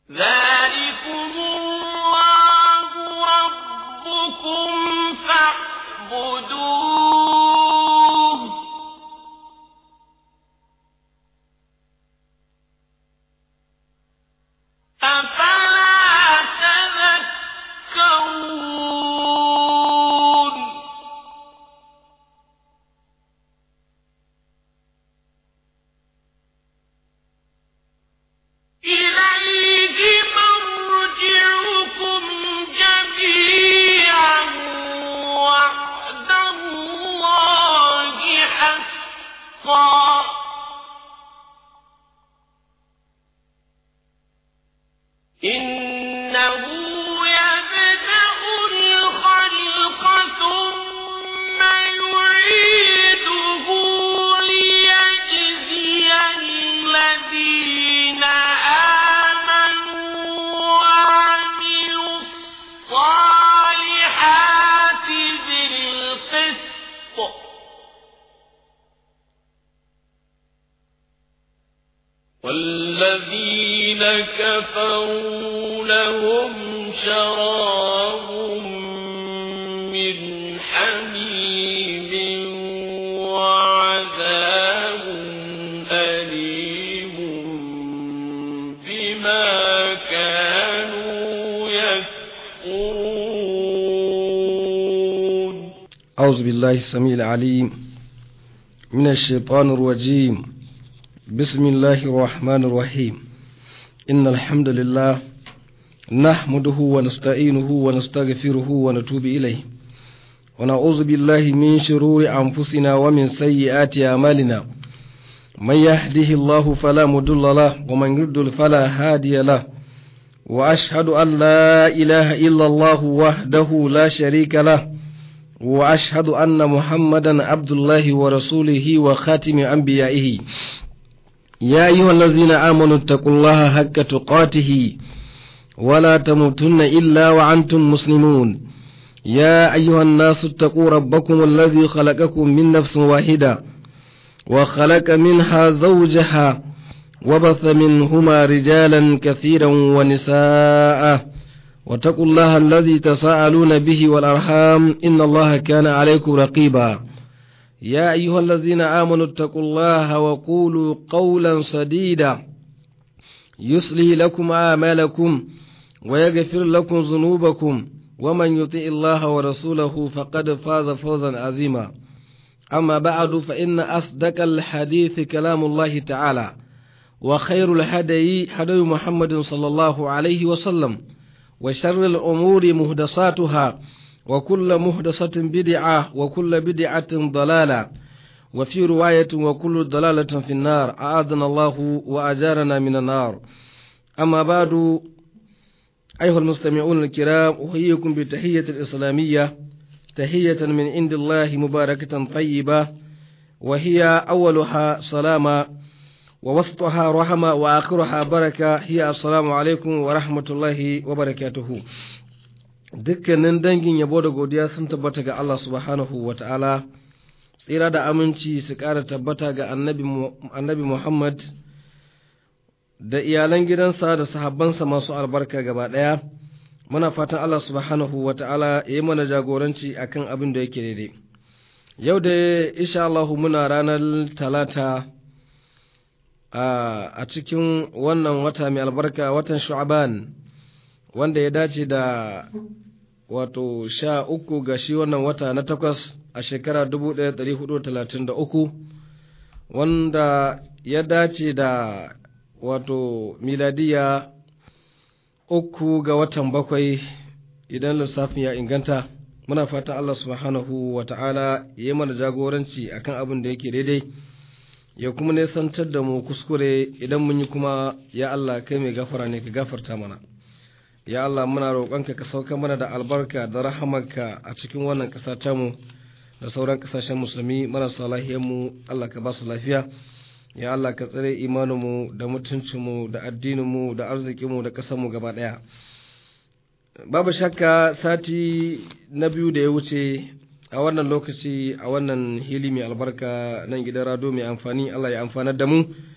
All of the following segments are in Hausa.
ذلكم الله ربكم فاعبدوه أفلا تذكرون إليه مرجعكم جميعا وعد الله حقا إنه يبدأ الخلق ثم يعيده ليجزي الذين آمنوا وعملوا الصالحات بالقسط والذين كفروا لهم شراب من حميم وعذاب أليم بما كانوا يكفرون أعوذ بالله السميع العليم من الشيطان الرجيم بسم الله الرحمن الرحيم إن الحمد لله نحمده ونستعينه ونستغفره ونتوب إليه ونعوذ بالله من شرور أنفسنا ومن سيئات أعمالنا من يهده الله فلا مضل له ومن يضلل فلا هادي له وأشهد أن لا إله إلا الله وحده لا شريك له وأشهد أن محمدا عبد الله ورسوله وخاتم أنبيائه يا أيها الذين آمنوا اتقوا الله حق تقاته ولا تموتن إلا وأنتم مسلمون يا أيها الناس اتقوا ربكم الذي خلقكم من نفس واحدة وخلق منها زوجها وبث منهما رجالا كثيرا ونساء واتقوا الله الذي تساءلون به والأرحام إن الله كان عليكم رقيبا يا أيها الذين آمنوا اتقوا الله وقولوا قولا سديدا يصلي لكم أعمالكم ويغفر لكم ذنوبكم ومن يطع الله ورسوله فقد فاز فوزا عظيما أما بعد فإن أصدق الحديث كلام الله تعالى وخير الهدي هدي محمد صلى الله عليه وسلم وشر الأمور مهدساتها وكل مهدسة بدعة وكل بدعة ضلالة وفي رواية وكل ضلالة في النار أعاذنا الله وأجارنا من النار أما بعد أيها المستمعون الكرام أحييكم بتحية الإسلامية تحية من عند الله مباركة طيبة وهي أولها سلامة ووسطها رحمة وآخرها بركة هي السلام عليكم ورحمة الله وبركاته dukkanin dangin yabo da godiya sun tabbata ga Allah subhanahu wa ta'ala tsira da aminci su ƙara tabbata ga annabi Muhammad da iyalan gidansa da sahabbansa masu albarka gaba ɗaya muna fatan Allah subhanahu wa ta'ala ya yi mana jagoranci akan abin da yake daidai yau da insha Allah muna ranar talata a cikin wannan wata mai albarka watan shu'aban wanda ya dace da wato sha uku ga shi wannan wata na takwas a shekara dubu ɗaya ɗari hudu talatin da uku wanda ya dace da wato miladiya uku ga watan bakwai idan lissafin ya inganta muna fatan Allah subhanahu wa ta'ala ya yi mana jagoranci akan abin da yake daidai ya kuma nesantar da mu kuskure idan mun yi kuma ya Allah kai mai gafara ne ka gafarta mana ya Allah muna roƙonka ka sauka mana da albarka da rahamarka a cikin wannan ƙasa tamu da sauran ƙasashen musulmi marasa mu Allah ka ba su lafiya ya Allah ka tsare imaninmu da mutuncinmu da addininmu da arzikinmu da ƙasarmu gaba ɗaya babu shakka sati na biyu da ya wuce a wannan lokaci a wannan hili mai albarka nan gidan rado mai amfani Allah ya amfanar da mu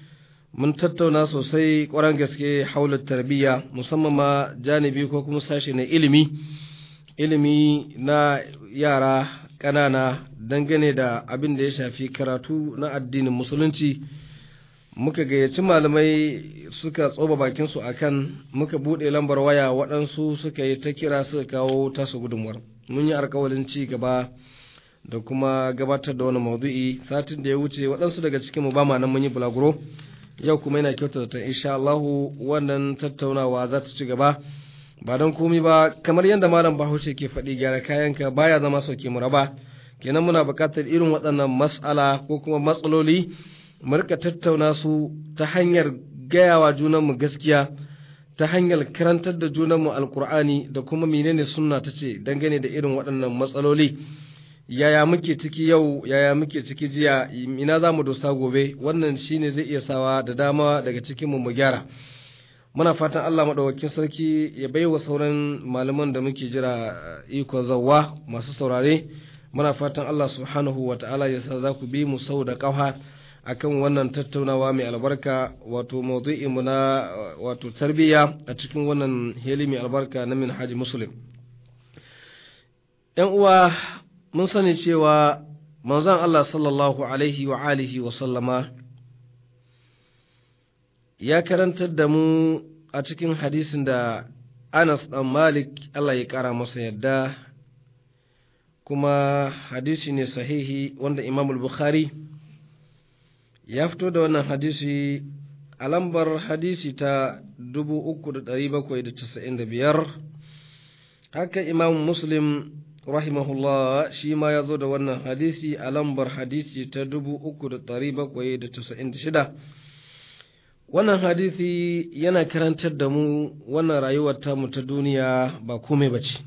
mun tattauna sosai ƙwarar gaske haular tarbiyya musamman ma janibi ko kuma sashe na ilimi ilimi na yara ƙanana dangane da abin da ya shafi karatu na addinin musulunci muka gayyaci malamai suka tsoba bakinsu a kan muka buɗe lambar waya waɗansu suka yi ta kira suka kawo tasu gudunmuwar mun yi alkawalin ci gaba da kuma gabatar da wani maudu'i satin da ya wuce waɗansu daga cikin mu ba ma nan mun yi bulaguro yau kuma yana kyautata ta insha Allahu wannan tattaunawa za ta ci gaba ba don komi ba kamar yadda malam Bahaushe ke faɗi gyara kayanka baya zama sauke mu raba kenan muna buƙatar irin waɗannan mas'ala ko kuma matsaloli mu rika tattauna su ta hanyar gayawa junanmu gaskiya ta hanyar karantar da junanmu alkur'ani da kuma menene sunna ta ce dangane da irin waɗannan matsaloli yaya muke ciki yau yaya muke ciki jiya ina za mu dosa gobe wannan shine zai iya sawa da dama daga cikinmu mu gyara muna fatan Allah maɗaukakin sarki ya bai wa sauran malaman da muke jira ikon zawwa masu saurare muna fatan Allah subhanahu wa ta'ala ya sa za ku bi mu sau da ƙafa akan wannan tattaunawa mai albarka wato mu na wato tarbiyya a cikin wannan heli mai albarka na min haji muslim ‘yan uwa mun sani cewa manzon Allah sallallahu alaihi wa alihi wa sallama ya karantar da mu a cikin hadisin da Anas ɗan Malik Allah ya ƙara masa yadda kuma hadisi ne sahihi wanda Imam Bukhari ya fito da wannan hadisi a lambar hadisi ta 3,795 haka Imam Muslim rahimahullah shi ma ya zo da wannan hadisi a lambar hadisi ta 3,796 wannan hadisi yana karantar da mu wannan rayuwar tamu ta duniya ba komai ba ce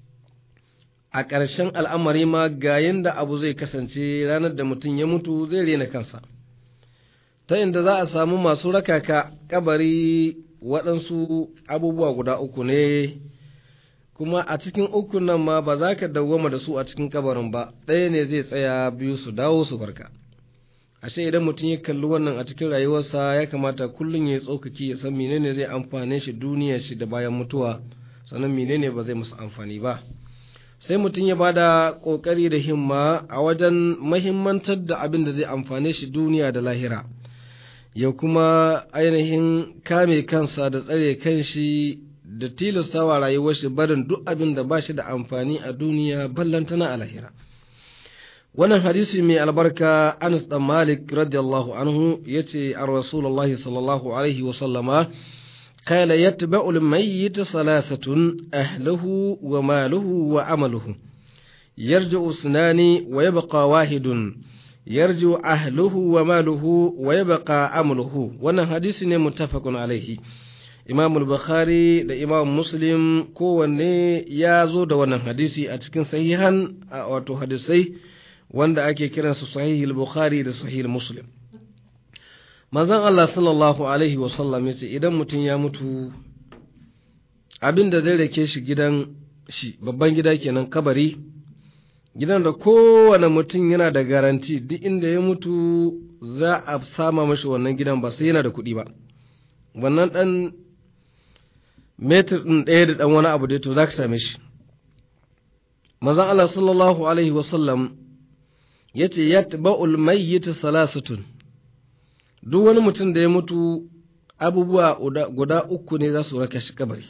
a ƙarshen al'amari ma ga yadda abu zai kasance ranar da mutum ya mutu zai rena kansa ta inda za a samu masu rakaka kabari waɗansu abubuwa guda uku ne kuma a cikin ukun nan ma ba za ka dawwama da su a cikin kabarin ba ɗaya ne zai tsaya biyu su dawo su barka ashe idan mutum ya kalli wannan a cikin rayuwarsa ya kamata kullum ya tsokaki ya san menene zai amfane shi duniyar shi da bayan mutuwa sannan menene ba zai musu amfani ba sai mutum ya bada kokari da himma a wajen mahimmantar da abin da zai amfane shi duniya da lahira ya kuma ainihin kame kansa da tsare kanshi da tilastawa rayuwar shi barin duk abin da ba shi da amfani a duniya ballantana a lahira wannan hadisi mai albarka Anas dan Malik radiyallahu anhu yace an Rasulullahi sallallahu alaihi wa sallama قال يتبع الميت ثلاثة أهله وماله وعمله يرجع اثنان ويبقى واحد يرجع أهله وماله ويبقى عمله وانا حديث متفق عليه Imam Bukhari da Imam Muslim kowanne ya zo da wannan hadisi a cikin sahihan wato hadisai wanda ake kiransu sahihul Bukhari da sahihul Muslim. Manzon Allah sallallahu Alaihi wasallam ya ce idan mutum ya mutu abin da zai rake shi gidan shi babban gida kenan kabari gidan da kowane mutum yana da garanti duk inda ya mutu za a sama mashi wannan gidan ba sai yana da kuɗi ba wannan ɗan metir ɗin ɗaya da ɗan wani abu dai to za ka same shi mazan Allah sallallahu alaihi wasallam ya ce ya ba'ul mayyita salasatun duk wani mutum da ya mutu abubuwa guda uku ne za su raka shi kabari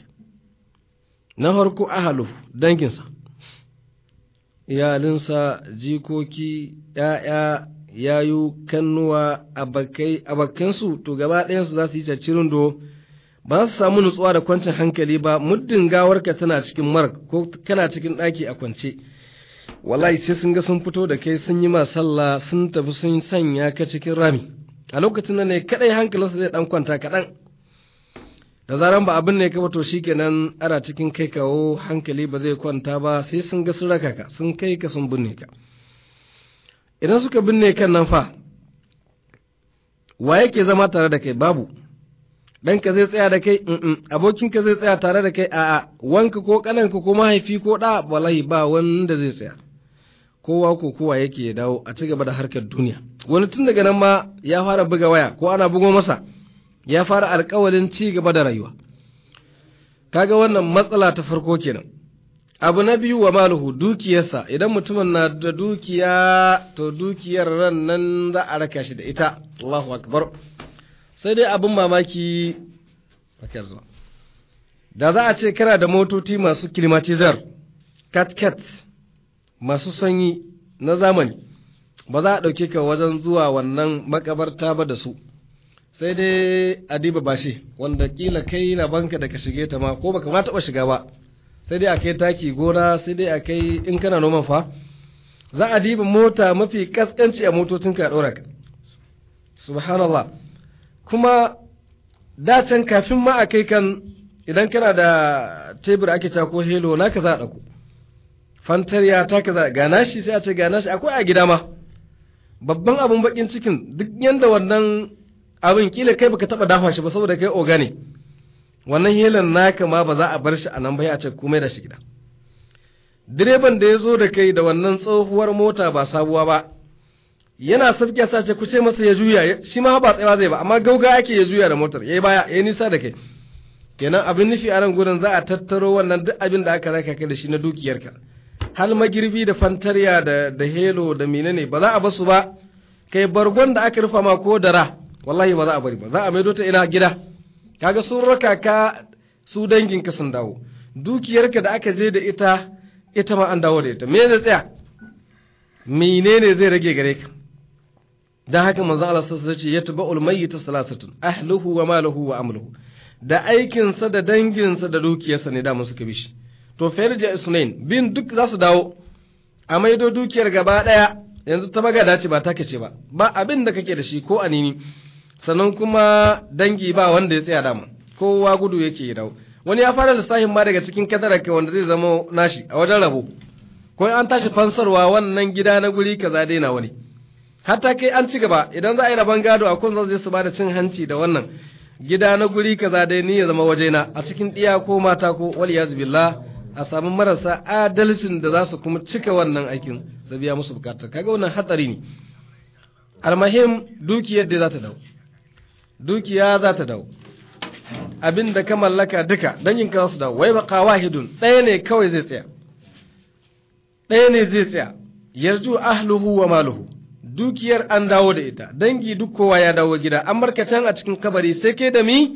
na farko ahalu danginsa iyalinsa jikoki ‘ya'ya yayu kannuwa abakansu to gaba ɗayansu za su yi cirin do ba su samu nutsuwa da kwancin hankali ba muddin gawarka tana cikin mark ko kana cikin ɗaki a kwance wallahi sai sun ga sun fito da kai sun yi ma sallah sun tafi sun sanya ka cikin rami a lokacin nan ne kadai hankalinsa zai dan kwanta kaɗan da zaran ba abin ne ka to shikenan ana cikin kai kawo hankali ba zai kwanta ba sai sun ga sun raka ka sun kai ka sun binne ka idan suka binne kan nan fa wa yake zama tare da kai babu ɗanka zai tsaya da kai abokinka zai tsaya tare da kai a'a wanka ko ƙananka ko mahaifi ko ɗa wallahi ba wanda zai tsaya kowa ko kowa yake ya dawo a ci gaba da harkar duniya wani tun daga nan ma ya fara buga waya ko ana bugo masa ya fara alkawalin ci gaba da rayuwa kaga wannan matsala ta farko kenan abu na biyu wa maluhu dukiyarsa idan mutumin na da dukiya to dukiyar ran nan za a raka shi da ita Allahu akbar sai dai abin mamaki bakar zuwa da za a ce kana da motoci masu climatizar cat-cat masu sanyi na zamani ba za a ɗauke ka wajen zuwa wannan makabarta ba da su sai dai adiba bashi wanda kila kai banka da ka shige ta ma ko baka ma taɓa shiga ba sai dai a kai taki gona sai dai a kai in kana noman fa za a diba mota mafi kaskanci a motocin ka ɗora ka subhanallah kuma dacen kafin ma a kai kan idan kana da tebur ake ta ko helo naka za a ɗauko fantariya ta ka za gana shi sai a ce gana shi akwai a gida ma babban abin bakin cikin duk yanda wannan abin kila kai baka taba dafa shi ba saboda kai oga ne wannan helan naka ma ba za a bar shi a nan ba a ce komai da shi gida direban da ya zo da kai da wannan tsohuwar mota ba sabuwa ba yana sabke sa ce kuce masa ya juya shi ma ba tsayawa zai ba amma gauga ake ya juya da motar yayi baya yayi nisa da kai kenan abin nufi a nan gurin za a tattaro wannan duk abin da aka raka kai da shi na dukiyarka hal magirbi da fantarya da da helo da menene ba za a basu ba kai bargon da aka rufa ma ko dara wallahi ba za a bari ba za a maido ta ina gida kaga sun raka ka su danginka sun dawo dukiyarka da aka je da ita ita ma an dawo da ita me zai tsaya menene zai rage gare ka dan haka manzo Allah sallallahu alaihi wasallam ya taba'ul mayyit salasatun ahluhu wa maluhu wa amluhu da aikinsa da danginsa da dukiyarsa ne da mun suka bi shi to farja isnain bin duk za su dawo a maido dukiyar gaba daya yanzu ta magada ce ba ta kace ba ba abin da kake da shi ko anini sannan kuma dangi ba wanda ya tsaya dama kowa gudu yake ya dawo wani ya fara lissafin ma daga cikin kadaraka wanda zai zama nashi a wajen rabo ko an tashi fansarwa wannan gida na guri kaza dai na wani hatta kai an ci gaba idan za a yi rabon gado a kun zai su ba da cin hanci da wannan gida na guri kaza dai ni ya zama wajena a cikin ɗiya ko mata ko wal billah a samu marasa adalcin da za su kuma cika wannan aikin su biya musu bukatar kaga wannan hatsari ne almahim dukiyar da za ta dawo dukiya za ta dawo abin da ka mallaka duka dangin ka su dawo wai baka wahidun ɗaya ne kawai zai tsaya ɗaya ne zai tsaya yarju ahluhu wa maluhu dukiyar an dawo da ita dangi duk kowa ya dawo gida an markatan a cikin kabari sai ke da mi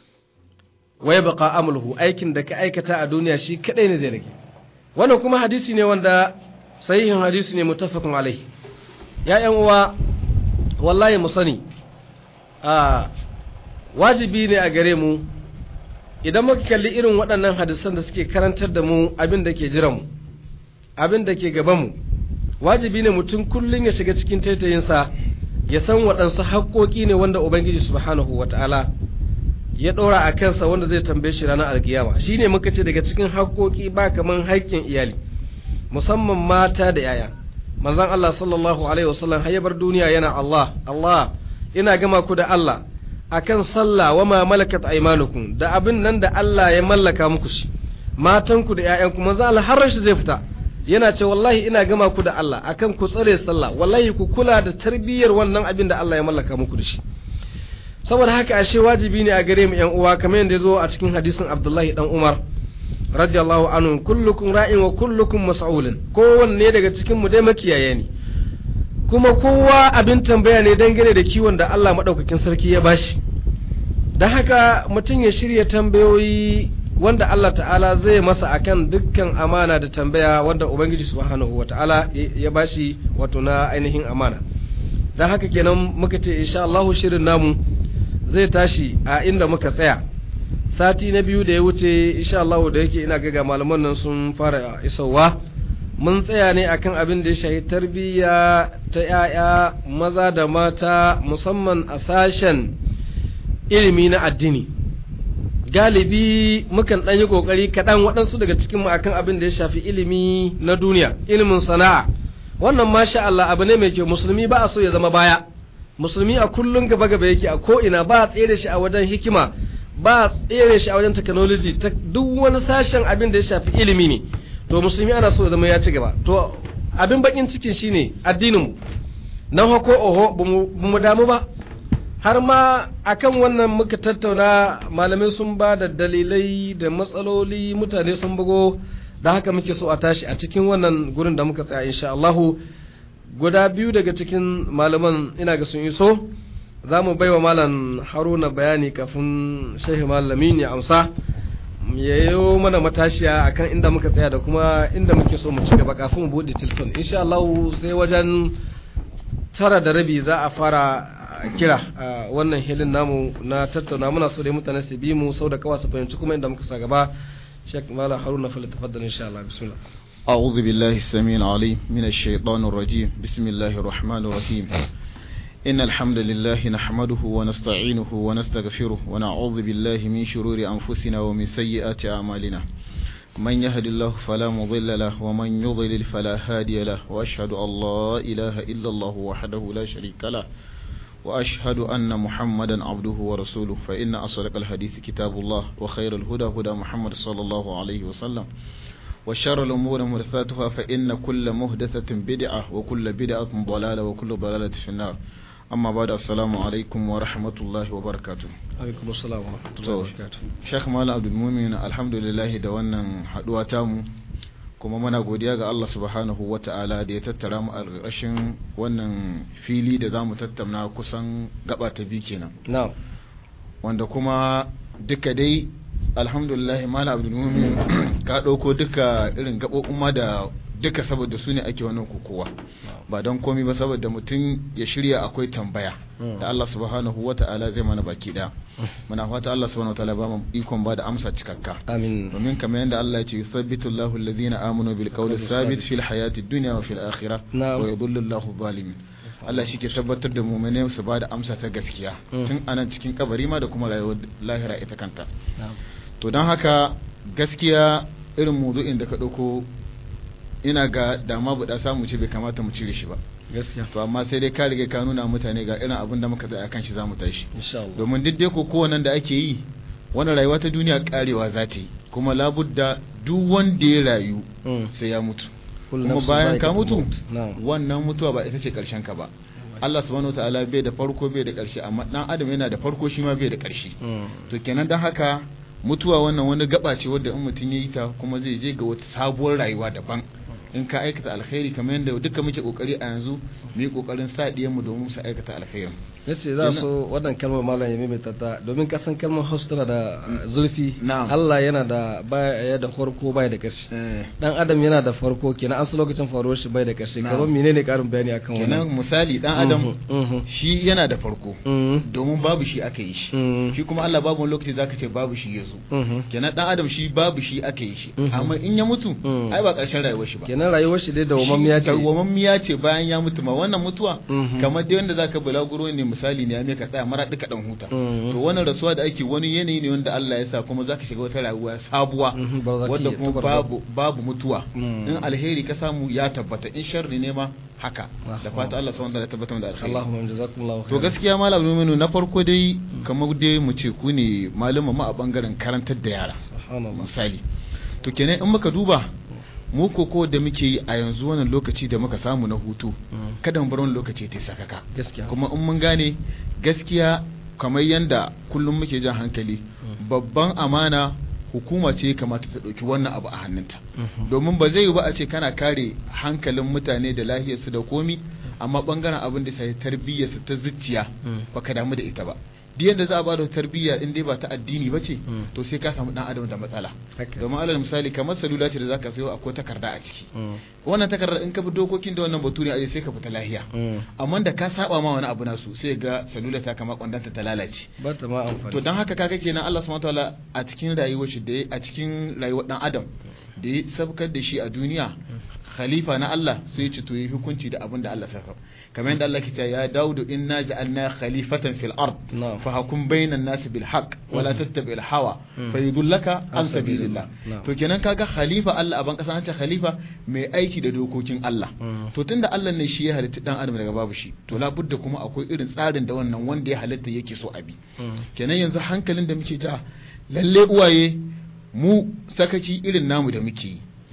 wai baka amulhu aikin da ka aikata a duniya shi kadai ne zai rage wannan kuma hadisi ne wanda sahihin hadisi ne muttafaqun alai ya ƴan uwa wallahi mu sani a wajibi ne a gare mu idan muka kalli irin waɗannan hadisan da suke karantar da mu abin da ke jiran mu abin da ke gaban mu wajibi ne mutum kullum ya shiga cikin taitayinsa ya san waɗansu haƙoƙi ne wanda ubangiji subhanahu wata'ala ya ɗora a kansa wanda zai tambaye shi ranar alkiyama shi ne muka ce daga cikin haƙoƙi ba kaman haƙƙin iyali musamman mata da yaya manzon Allah sallallahu alaihi wasallam har ya bar duniya yana Allah Allah ina gama ku da Allah akan sallah wa ma malakat aymanukum da abin nan da Allah ya mallaka muku shi matanku da ƴaƴanku manzon Allah har shi zai fita yana ce wallahi ina gama ku da Allah akan ku tsare sallah wallahi ku kula da tarbiyyar wannan abin da Allah ya mallaka muku da shi saboda haka ashe wajibi ne a gare mu yan uwa kamar yadda zo a cikin hadisin Abdullahi dan Umar radiyallahu anhu kullukum ra'in wa kullukum mas'ulun kowanne daga cikin mu dai makiyaye ne kuma kowa abin tambaya ne dangane da kiwon da Allah madaukakin sarki ya bashi dan haka mutum ya shirya tambayoyi wanda Allah ta'ala zai masa akan dukkan amana da tambaya wanda Ubangiji subhanahu wata'ala ya bashi wato na ainihin amana don haka kenan muka ce insha Allah shirin namu zai tashi a inda muka tsaya sati na biyu da ya wuce insha Allah da yake ina ga malaman nan sun fara isowa mun tsaya ne akan abin da ya shahi tarbiyya ta 'ya'ya maza da mata musamman a sashen ilimi na addini galibi mukan ɗan yi ƙoƙari kaɗan waɗansu daga cikin mu akan abin da ya shafi ilimi na duniya ilimin sana'a wannan masha Allah abu ne mai kyau musulmi ba a so ya zama baya musulmi a kullum gaba gaba yake a ko'ina ba a tsere shi a wajen hikima ba a tsere shi a wajen technology ta duk wani sashen abin da ya shafi ilimi ne to musulmi ana so ya zama ya ci gaba to abin bakin cikin shine addinin mu nan ko oho ba mu damu ba har ma akan wannan muka tattauna malamai sun ba da dalilai da matsaloli mutane sun bugo da haka muke so a tashi a cikin wannan gurin da muka tsaya insha Allahu guda biyu daga cikin malaman ina ga sun iso za mu baiwa malam haruna bayani kafin shehu malamin ya amsa ya yi mana matashiya akan inda muka tsaya da kuma inda muke so mu ci gaba kafin mu buɗe telefon insha Allah sai wajen tara da rabi za a fara kira a wannan hilin namu na tattauna muna so dai mutane su bi mu sau da kawa su fahimci kuma inda muka sa gaba Sheikh Malam Haruna fa tafaddal insha Allah bismillah أعوذ بالله السميع العليم من الشيطان الرجيم بسم الله الرحمن الرحيم إن الحمد لله نحمده ونستعينه ونستغفره ونعوذ بالله من شرور أنفسنا ومن سيئات أعمالنا من يهد الله فلا مضل له ومن يضلل فلا هادي له وأشهد أن لا إله إلا الله وحده لا شريك له وأشهد أن محمدا عبده ورسوله فإن أصدق الحديث كتاب الله وخير الهدى هدى محمد صلى الله عليه وسلم وشر الأمور محدثاتها فإن كل محدثة بدعة وكل بدعة ضلالة وكل ضلالة في النار أما بعد السلام عليكم ورحمة الله وبركاته alaikum assalam wa rahmatullahi wa barakatuh Sheikh Malam Abdul Mumin alhamdulillah da wannan haduwa tamu kuma muna godiya ga Allah subhanahu wa ta'ala da ya tattara mu a ƙarshen wannan fili da zamu tattauna kusan gaba ta biyu kenan na'am wanda kuma duka dai alhamdulillah Malam Abdul Mumin ka ɗauko duka irin gaɓoɓin ma da duka saboda su ne ake wannan kokowa ba don komi ba saboda mutum ya shirya akwai tambaya da Allah subhanahu wa ta'ala zai mana baki daya muna fata Allah subhanahu wa ta'ala ba mu ikon ba da amsa cikakka amin domin kamar yadda Allah ya ce yusabbitu Allahu alladhina amanu bil qawli thabit fil hayati dunya wa fil akhirah Na'am. wa yudhillu Allahu zalimin Allah shi ke tabbatar da mu'mine su ba da amsa ta gaskiya Mm. tun anan cikin kabari ma da kuma rayuwar lahira ita kanta na'am to don haka gaskiya irin mudu'in da ka ɗauko ina ga dama buɗa samu ce bai kamata mu cire shi ba gaskiya to amma sai dai ka riga ka nuna mutane ga irin abin da muka tsaya kan shi za mu tashi insha Allah domin duk dai kowannan da ake yi wannan rayuwa ta duniya karewa za ta yi kuma labudda duk wanda ya rayu Mm. sai ya mutu Kullu kuma nafsin bayan ka za'iqatul mutu maut. na'am wannan mutuwa ba ita ce karshen ka ba Allah subhanahu wataala bai da farko bai da karshe amma dan adam yana da farko shi ma bai da karshe Mm. to kenan dan haka mutuwa wannan wani gaba ce wadda in mutum ya yi ta kuma zai je ga wata sabuwar rayuwa daban in ka aikata alkhairi kamar yadda duka muke kokari a yanzu mu yi kokarin sa mu domin su aikata alkhairin yace za so wannan kalmar malam ya maimaita ta domin kasan kalmar hausa tana da zurfi Na'am. Allah yana da baya da farko baya da ƙarshe eh dan adam yana da farko kenan an su lokacin faruwar shi bai da ƙarshe Na'am. kamar menene karin bayani akan kenan wannan misali dan adam Mhm, mhm, shi yana da farko mhm, domin babu shi aka yi shi mhm, shi kuma Allah babu wani lokaci zaka ce babu shi yazo mhm. kenan dan adam shi babu shi aka yi shi Mhm. amma in ya mutu Mhm. ai ba karshen rayuwar shi ba kenan rayuwar shi dai da wamammiya ce dawwamammiya ce bayan ya mutu ma wannan mutuwa Mhm. kamar dai wanda zaka bulaguro ne misali ne ya mai ka tsaya mara duka dan huta Mhm. to wannan rasuwa da ake wani yanayi ne wanda Allah ya sa kuma zaka shiga wata rayuwa sabuwa Mhm, barzakiyya, wadda kuma tabarza. babu babu mutuwa Mhm. in alheri ka samu ya tabbata in sharri ne ma haka Ah, da fata Allah subhanahu wa ta'ala ya tabbatar da alheri Allahumma jazakumullahu to khairan gaskiya malam Numinu na farko dai kamar dai mu ce ku ne malama ma a bangaren karantar da yara subhanallah misali to kenan in muka duba mu koko da muke yi a yanzu wannan lokaci da muka samu na hutu Mhm. kada mu bar wani lokaci ta sakaka gaskiya kuma in mun gane gaskiya kamar yanda kullum muke jan hankali babban amana hukuma ce ya kamata ta ɗauki wannan abu a hannunta Mhm. domin ba zai yi ba a ce kana kare hankalin mutane da lahiyarsu da komi amma bangaren abin da sai tarbiyyarsu ta zuciya Mm. baka damu da ita ba duk yadda za a bada tarbiyya in dai ba ta addini ba ce Mm. to sai ka samu dan adam da matsala Haka. domin alal misali kamar salula ce da zaka sayo akwai takarda a ciki Mm. wannan takarda in ka bi dokokin da wannan baturi aje sai ka fita lahiya Mm. amma da ka saba ma wani abu nasu sai ga salula ta kama kwandanta ta lalace ba ta ma amfani to dan haka kaga kenan Allah subhanahu wataala a cikin rayuwar shi da ya- a cikin rayuwar dan adam da ya sabkar da shi a duniya khalifa na Allah sai ya ce to yi hukunci da abin da Allah saka kamar yadda Allah ke cewa ya Daudu inna ja'alna khalifatan fil ard Na'am. fa hakum bainan nas bil haqq wa la tattabi'il hawa Mm. fa yudullaka An an sabilillah Na'am. to kenan kaga khalifa Allah a ban kasa an ce khalifa mai aiki da dokokin Allah Mm. to tunda Allah ne shi ya halitta dan adam daga babu shi to labudda kuma akwai irin tsarin da wannan wanda ya halitta yake so a bi Mm. kenan yanzu hankalin da muke ja lalle uwaye mu sakaci irin namu da muke yi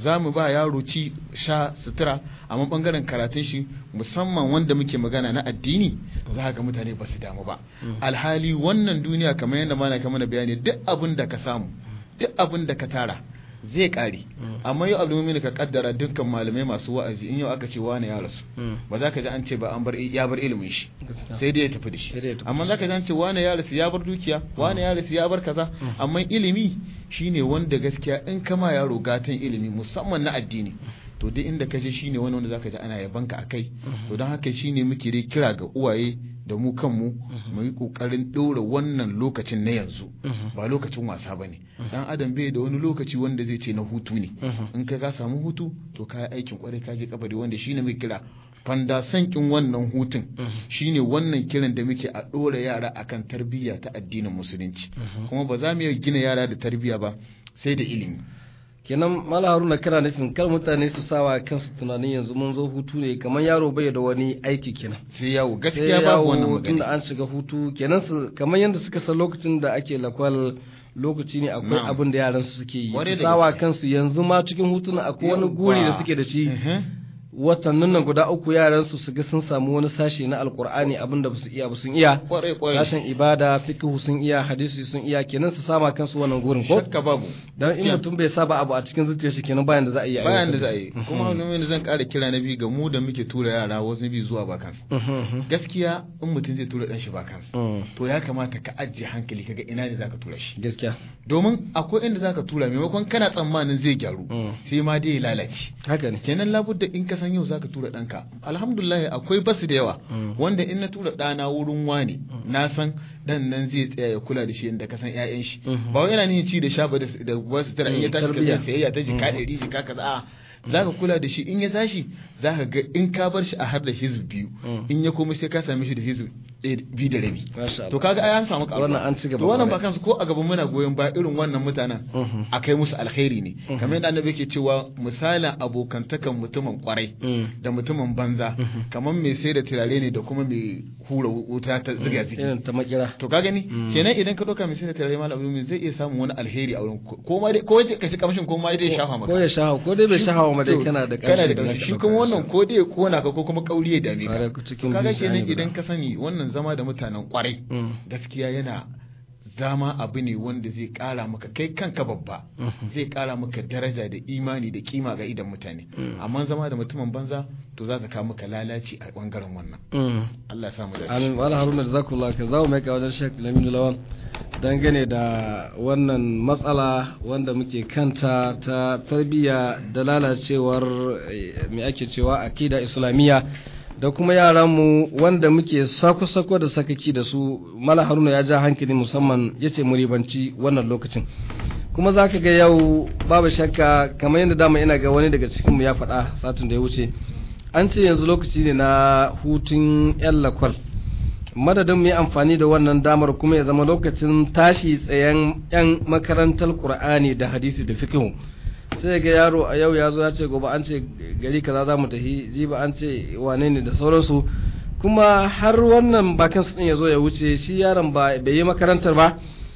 za mu ba yaro ci sha sutura amma bangaren karatun shi musamman wanda muke magana na addini za ga mutane ba su damu ba alhali wannan duniya kamar yadda mana ka mana bayani duk abin da ka samu duk abin da ka tara zai kare amma yau abdulmumin ka kaddara dukkan malamai masu wa'azi in yau aka ce wani ya rasu ba za ka ji an ce ba an bar ya bar ilimin shi sai dai ya tafi da shi Sai dai ya tafi amma za ka ji an ce wani ya rasu ya bar dukiya wani ya rasu ya bar kaza amma ilimi shine wanda gaskiya in kama yaro gatan ilimi musamman na addini to duk inda ka je shine wani wanda zaka ji ana yabanka akai to don haka shine muke dai kira ga uwaye da mu kanmu mu yi kokarin ɗora wannan lokacin na yanzu ba lokacin wasa bane dan adam bai da wani lokaci wanda zai ce na hutu ne in ka ka samu hutu to ka yi aikin kwarai ka je kabari wanda shine muke kira fanda sankin wannan hutun shine wannan kiran da muke a ɗora yara akan tarbiyya ta addinin musulunci kuma ba za mu iya gina yara da tarbiyya ba sai da ilimi kenan mala haruna kana nufin kar mutane su sawa kansu tunanin yanzu mun zo hutu ne kamar yaro bai da wani aiki kenan sai yawo sai gaskiya babu wannan yawo tunda magana an shiga hutu kenan su kamar yadda suka san lokacin da ake lakwal lokaci ne akwai Na'am. abin da yaran su suke yi Kwarai su da sawa gaske. kansu yanzu ma cikin hutun akwai wani guri da suke da shi Mhm. watannin nan guda uku yaran su su ga sun samu wani sashe na alkur'ani abin da basu iya ba sun iya kwarai kwarai sashen ibada fiqh sun iya hadisi sun iya kenan su sama kansu wannan gurin ko shakka babu dan in Gaskiya. mutum bai saba abu a cikin zuciyar shi kenan bayan da za a yi a bayan da aiwatar za a shi. yi kuma hannu zan ƙara kira na biyu ga mu da muke tura yara wasu bi zuwa bakansu Mhm, mhm. gaskiya in mutum zai tura ɗan shi bakansu Mm. to ya kamata ka ajiye hankali kaga ina ne zaka tura shi gaskiya domin akwai inda zaka tura maimakon kana tsammanin zai gyaru Mm. sai ma dai ya lalace haka ne kenan labudda in ka san yau zaka tura ɗanka alhamdulillah akwai basu da yawa Mm. wanda in na tura ɗana wurin wani na san ɗan nan zai tsaya ya kula da shi inda ka san ƴaƴan shi Mhm. ba wai yana nihin ci da sha ba da da wasu tara in ya Mm, tashi tarbiyya. ka sayayya ta jika ɗari jika kaza a zaka kula da shi in ya tashi zaka ga in ka bar shi a har da hizb biyu Mm. in ya komai sai ka same shi da hizb ɗaya biyu da rabi Masha Allah. to kaga ai an samu karuwa. Wannan an ci gaba to wannan kwarai. ba kansu ko a gaban muna goyon ba irin wannan mutanen Mhm. a kai musu alkhairi ne Mhm. kamar yadda annabi yake cewa misalin abokantakan mutumin kwarai Mm. da mutumin banza Mhm. kamar mai sai da turare ne da kuma mai hura wuta ta ziga zigi irin ta makira to ka gani Mm. kenan idan ka ɗauka mai sai da turare malam abdul zai iya samun wani alheri a wurin ko ko ma dai ko ya kashi kamshin ko ma dai ya shafa maka ko ya shahawa ko dai bai shahawa ma dai To, kana da kana da ƙarshe ƙarshe shi kuma wannan ko dai ya kona ka ko kuma kauri ya dame Kwarai, ka cikin to kaga biyu sai an kenan yi idan guda. ka sani wannan zama da mutanen kwarai Mm. gaskiya yana zama abu ne wanda zai kara maka kai kanka babba Mhm. zai kara maka daraja da imani da kima ga idan mutane Mm. amma zama da mutumin banza to za ka kawo maka lalaci a bangaren wannan Mm. Allah ya samu dace amin wala haruna da zakullah ka zawo mai ka wajen shek laminu lawan dangane da wannan matsala wanda muke kanta ta tarbiyya da lalacewar eh, me ake cewa akida islamiyya da kuma yaranmu wanda muke sako-sako da sakaki da su mala haruna ya ja hankali musamman ya ce ribanci wannan lokacin kuma za ka ga yau babu shakka kamar yadda dama ina ga wani daga cikinmu ya faɗa satin da ya wuce an ce yanzu lokaci ne na hutun 'yan lakwal madadin mu yi amfani da wannan damar kuma ya zama lokacin tashi tsayen 'yan makarantar qur'ani da hadisi da fiqh sai ga yaro a yau ya zo ya ce gobe an ce gari kaza za mu tafi jiba an ce wane ne da sauransu kuma har wannan bakin su din ya zo ya wuce shi yaron ba bai yi makarantar ba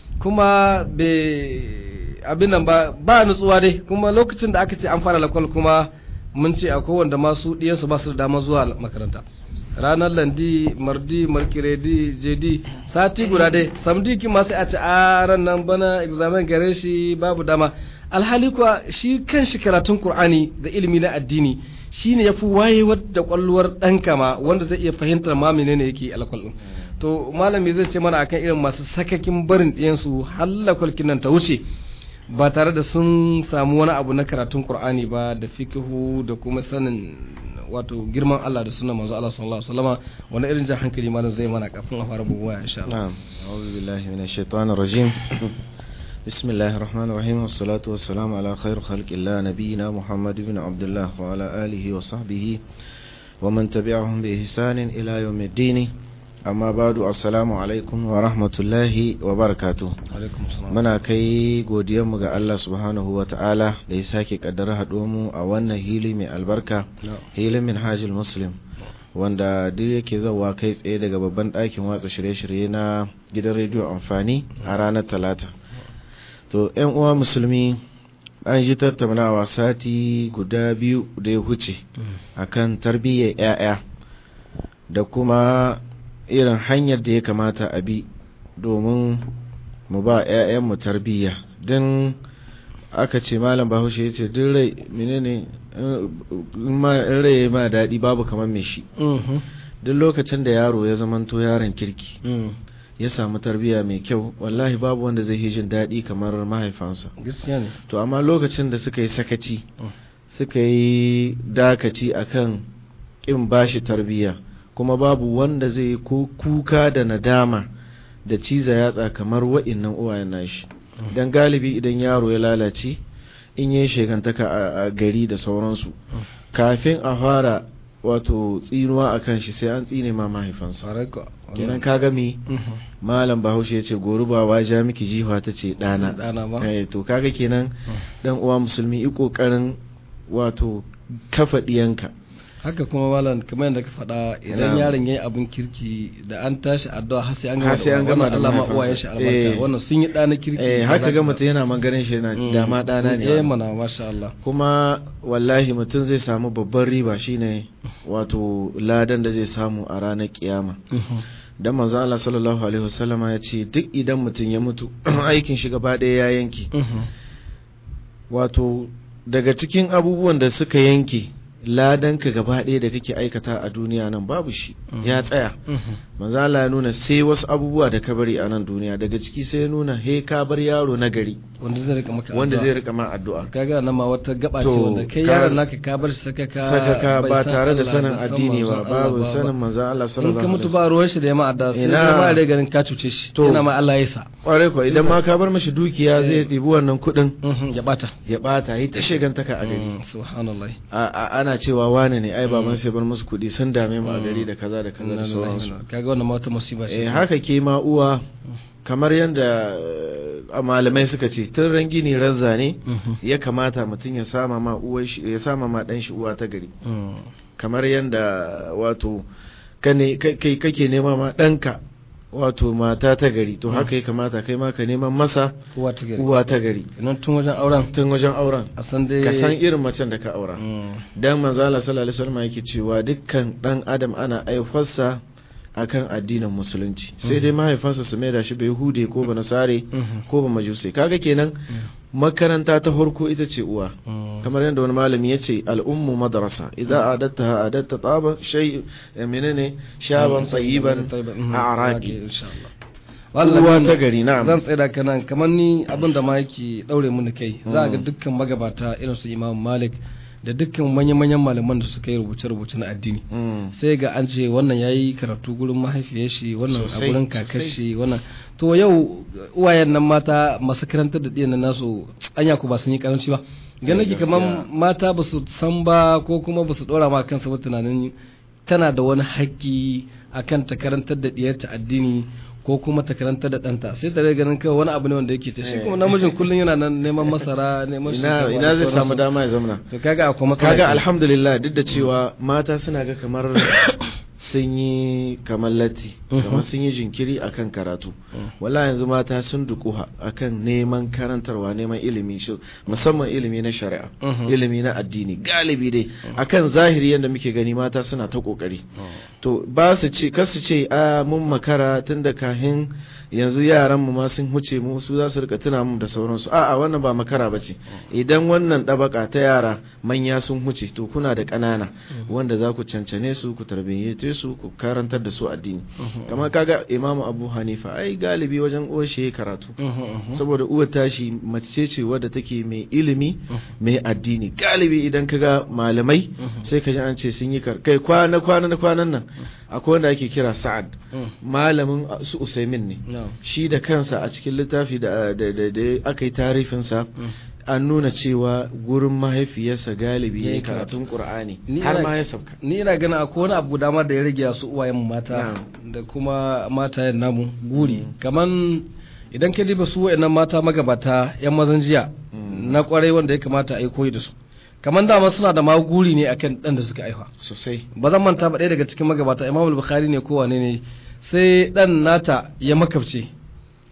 kuma bai abin nan ba ba nutsuwa dai kuma lokacin da aka ce an fara lakwal kuma mun ce akwai wanda masu ɗiyansu ba su da dama zuwa makaranta ranar landi mardi markiredi jedi sati guda dai samdi ki ma sai a ce a ran nan bana examen gare shi babu dama alhali kuwa shi kan shi karatun qur'ani da ilimi na addini shine yafi wayewar da kwalluwar ɗanka ma wanda zai iya fahimtar ma menene yake alkwal din to malami zai ce mana akan irin masu sakakin barin ɗiyansu halakwalkin nan ta wuce ba tare da sun samu wani abu na karatun Qur'ani ba da fikihu da kuma sanin wato girman Allah da sunan manzo Allah sallallahu alaihi wasallama wani irin jan hankali malam zai mana kafin a fara buguwa insha Allah نعم أعوذ بالله من الشيطان الرجيم بسم الله الرحمن الرحيم والصلاة والسلام على خير خلق الله نبينا محمد بن عبد الله وعلى آله وصحبه ومن تبعهم بإحسان إلى يوم الدين أما بعد السلام عليكم ورحمة الله وبركاته alaikum assalam muna kai godiyarmu ga Allah subhanahu wa ta'ala da ya sake kaddara mu a wannan hili mai albarka hilin minhajul muslim wanda duk yake zawa kai tsaye daga babban ɗakin watsa shirye-shirye na gidan rediyo amfani a ranar talata to yan uwa musulmi an ji tattaunawa sati guda biyu da ya huce akan tarbiyyar 'ya'ya da kuma irin hanyar da ya kamata a bi domin mu ba 'ya'yanmu tarbiyya don aka ce malam bahaushe ya ce duk rai menene in rai ma daɗi babu kamar mai shi duk lokacin da yaro ya zamanto yaron kirki ya samu tarbiyya mai kyau wallahi babu wanda zai yi jin daɗi kamar mahaifansa gaskiya ne to amma lokacin da suka yi sakaci suka yi dakaci akan ƙin bashi tarbiyya kuma babu wanda zai yi kuka da nadama da ciza yatsa kamar wa'innan uwayen nashi dan galibi idan yaro ya lalace in yi shekantaka a gari da sauransu kafin a fara wato tsinuwa a kan shi sai an tsine ma mahaifansa kenan ka gami malam bahaushe ya ce gori ba ja miki jiwa ta ce ɗana to kaga kenan dan uwa musulmi i ƙoƙarin wato kafa ɗiyanka haka kuma malam kamar yadda ka faɗa idan yaron yayi abin kirki da an tashi addu'a har sai an gama sai an gama da Allah ma uwayen shi albarka wannan sun yi ɗana kirki eh haka ga mutum yana maganin shi yana da ma ɗana ne eh mana masha Allah kuma wallahi mutum zai samu babban riba shine wato ladan da zai samu a ranar kiyama dan manzo Allah sallallahu alaihi wasallama ya ce duk idan mutum ya mutu aikin shi gaba ɗaya ya yanke wato daga cikin abubuwan da suka yanke ladanka gaba ɗaya da kake aikata a duniya nan babu shi ya tsaya manzo Allah ya nuna sai wasu abubuwa da ka bari a nan duniya daga ciki sai ya nuna he ka bar yaro na gari wanda zai rika maka wanda zai rika ma addu'a kaga nan ma wata gaba ce To, wanda kai ka- yaron naka ka bar shi sakaka sakaka bai ba san tare da Allah, sanin bai san addini ba manzon Allah babu ba. sanin manzo Allah in sallallahu ka alaihi mutu wasallam ba ruwan shi da yamma adda sai Ina. dai ma da ganin ka cuce shi To. yana ma Allah ya sa kwarai ko idan ma ka bar mashi dukiya zai ɗibi wannan kuɗin Mhm, ya bata ya bata yi ta shegantaka a gari Mm, subhanallah A- a- ana cewa wane ne ai baban sai bar musu kuɗi sun dame mu a gari da kaza da kaza da sauransu kaga wannan ma wata musiba ce eh haka ke ma uwa kamar yadda eh, a malamai suka ce tun ran gini ran zane Mhm. ya kamata mutum ya sama ma uwar shi ya sama ma dan shi uwa ta gari Mm. kamar yadda wato kane kai kai- kake nema ma danka wato mata ta gari to haka ya kamata kai ma ka neman masa uwa ta gari uwa ta gari idan tun wajen auren tun wajen auren a san dai ka san irin macen da ka aura Mm. dan manzo Allah sallallahu alaihi wasallam yake cewa dukkan dan adam ana aifarsa akan addinin musulunci sai dai mahaifansa su maida shi bai hude ko ba nasare Mhm. ko ba majusai kaga kenan makaranta ta farko ita ce uwa Mm. kamar yadda wani malami ya ce al'ummu madrasa idan adatta adatta taba shay menene shaban tsayiban Mhm. a araki insha Allah uwa Wallahi, ta gari na'am zan tsaya da kanan kamar ni abin da ma yake daure mun kai za a ga Mm. dukkan magabata irin su Imam Malik da dukkan manyan-manyan malaman da suka yi rubuce-rubuce na addini Mm. sai ga an ce wannan yayi karatu gurin mahaifiyar shi wannan a Sosai, gurin kakar sosai. shi wannan to yau uwayen nan mata masu karantar da ɗiyan nan nasu anya ku ba sun yi karanci ba ganin nake gaskiya. kamar mata ba su san ba ko kuma ba su ɗora ma kansa ba tunanin tana da wani haƙƙi akan ta karantar da ɗiyarta addini ko kuma ta karantar da ɗanta sai ta ganin kawai wani abu ne wanda yake ta shi kuma namijin kullum yana nan neman masara neman ina shinkafa ina da zai samu sauransu. dama ya zamana to kaga akwai matsala kaga kenan. alhamdulillah duk da cewa mata suna ga kamar sun yi kamar latti kamar sun yi jinkiri akan karatu wala yanzu mata sun dukuha akan neman karantarwa neman ilimi shi musamman ilimi na shari'a Mhm. ilimi na addini galibi dai akan zahiri yadda muke gani mata suna ta kokari to ba su ce kar su ce a mun makara tun da kahin yanzu yaran mu ma sun huce mu su za su rika tuna mu da sauransu a'a wannan ba makara bace idan wannan dabaka ta yara manya sun huce to kuna da ƙanana wanda za ku cancane su ku tarbiyyace su ku karantar da su addini kamar kaga imamu abu hanifa ai galibi wajen uwar shi yayi karatu Mhm, mhm. saboda uwar tashi mace ce wadda take mai ilimi mai addini galibi idan kaga malamai sai ka ji an ce sun yi kar kai kwana kwana na kwanan nan akwai wanda ake kira sa'ad Mm. malamin uh, su usaimin ne No. shi da kansa a cikin littafi da da da, da aka yi tarifinsa an nuna cewa gurin mahaifiyarsa galibi ya Yayi yi karatun qur'ani Ni har ina- ma ya sauka ni ina ganin akwai wani abu dama da ya rage su uwayen mata da kuma matayen namu guri kaman idan ka diba su wa'annan mata magabata yan mazan jiya na kwarai wanda ya kamata a yi koyi da su kaman dama suna da ma guri ne akan dan da suka aifa sosai ba zan manta ba ɗaya daga cikin magabata imam al-bukhari ne ko wane ne sai dan nata ya makabce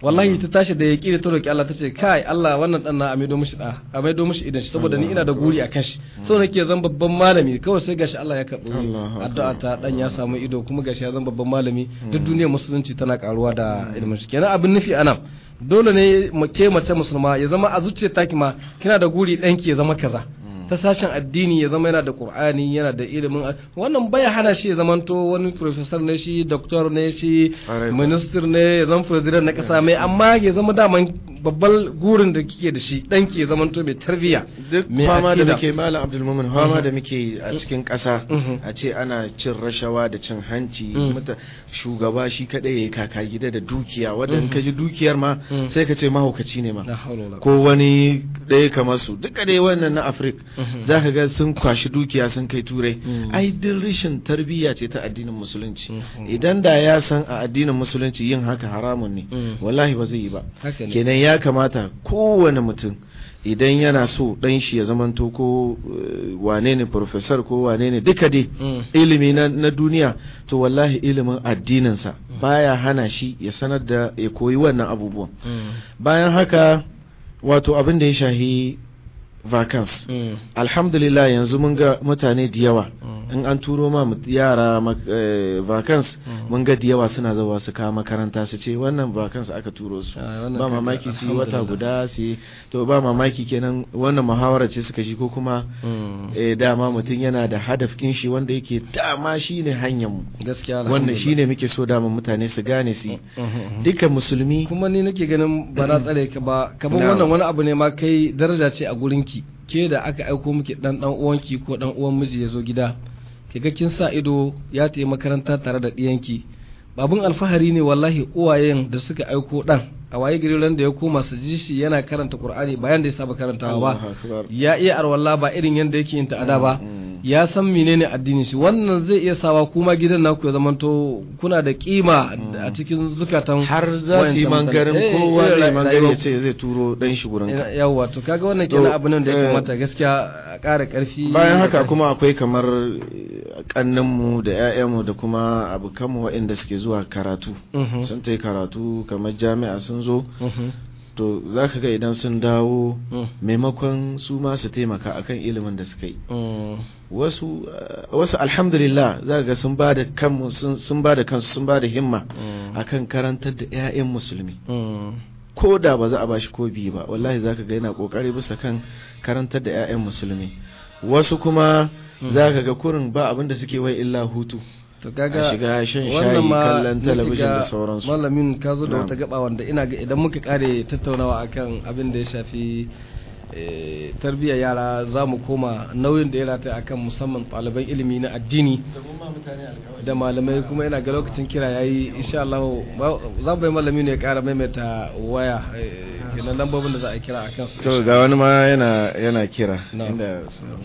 wallahi ta tashi da yaki da ta roki Allah tace kai Allah wannan dan na amaido mishi da amaido mishi idan shi saboda ni ina da guri akan shi so nake zan babban malami kawai sai gashi Allah ya karbi Allahu akbar. addu'a ta dan ya samu ido kuma gashi ya zan babban malami duk duniyar musulunci tana karuwa da ilimin shi kenan abin nufi anan dole ne mu ke mace musulma ya zama a zuciyar taki ma kina da guri danki ya zama kaza ta sashen addini ya zama yana da qur'ani yana da ilimin a- wannan baya hana shi ya zamanto wani professor ne shi doctor ne shi Ƙwarai kuwa. minister ne ya zama president na kasa mai amma ya zama daman babban gurin da kike da shi danki ya zamanto mai tarbiyya duk mai fama da akida. muke malam abdulmumin fama da muke a cikin ƙasa Mhm. a ce ana cin rashawa da cin hanci Mhm. muta shugaba shi kadai yayi kaka gida da dukiya wanda in ka ji dukiyar ma Mhm. sai ka ce mahaukaci ne ma la hawla wala ko wani ɗaya kamar su duka dai wannan na afirka Mhm. za ka ga sun kwashi dukiya sun kai turai Mhm. ai duk rashin tarbiyya ce ta addinin musulunci Mhm. idan da ya san a addinin musulunci yin haka haramun ne Mhm. wallahi ba zai yi ba haka ne kenan ya kamata kowane mutum idan yana so ɗan shi ya zamanto ko eh, wane ne professor ko wane ne duka dai Mm. ilimi na, na duniya to wallahi ilimin addininsa baya hana shi ya sanar da ya koyi wannan abubuwan Mm. bayan haka wato abin da ya shahi vacance Mm. alhamdulillah yanzu mun ga mutane da yawa Mm. in an turo ma mut- yara mak- eh, vacance Mm. mun ga da yawa suna zuwa su kawo makaranta su ce wannan vacance aka turo su Ah, wannan ba kaga, mamaki su yi wata alhamdulillah. guda su yi to ba mamaki kenan wannan muhawara ce suka shi ko kuma Mm. eh, dama mutum yana da hadafin shi wanda yake dama shine hanyar mu gaskiya wannan alhamdulillah. shine muke so dama mutane su gane su yi Mhm. dukkan musulmi kuma ni nake ganin ba na tsare ka ba kamar Na'am. wannan wani abu ne ma kai daraja ce a gurinki ke da aka aiko miki dan dan uwanki ko dan uwan miji ya zo gida ki ga kin sa ido ya tayi makaranta tare da diyanki babun alfahari ne wallahi uwayen da suka aiko dan a waye gari ran da ya koma su ji shi yana karanta qur'ani bayan da ya saba karantawa ba Allahu akbar. ya iya arwalla ba irin yadda yake yin ta'ada ba Mm. ya san menene addinin shi wannan zai iya sawa kuma gidan naku ya zamanto kuna da kima a cikin zukatan har za su yi wayancan mangarin mutane. Eh, kowa irin zai ra- mangari ya rayuwar- ce zai turo dan shi gurin ka Ina- yawwa to kaga wannan To, kenan abin nan da ya eh, kamata gaskiya a ƙara ƙarfi bayan da haka ƙarfi. kuma akwai kamar kannanmu da 'ya'yanmu da kuma abokanmu waɗanda suke zuwa karatu Mhm. sun ta yi karatu kamar jami'a sun zo Mhm. to za ka ga idan sun dawo Mm. maimakon su ma su taimaka akan ilimin da suka yi Mm. wasu eh, wasu alhamdulillah za ka ga sun ba da kanmu sun sun ba da kansu sun ba da himma Mm. akan karantar da 'ya'yan musulmi Mm. ko da ba za a bashi ko biyu ba wallahi zaka ga yana kokari bisa kan karantar da 'ya'yan musulmi wasu kuma zaka ga kurin ba abin da suke wai illa hutu to kaga a shiga shan wannan shayi ma kallon nake talabijin ga da sauransu malamin ka zo da Na'am. wata gaba wanda ina ga idan muka kare tattaunawa akan abin da ya shafi eh, tarbiyyar yara za mu koma nauyin da ya rata akan musamman ɗaliban ilimi na addini da malamai kuma ina ga lokacin kira yayi insha Allah ba- za mu bai malami ne ya kara maimaita waya eh, kenan lambobin da za a kira akan su to ga wani ma yana yana kira Na'am. inda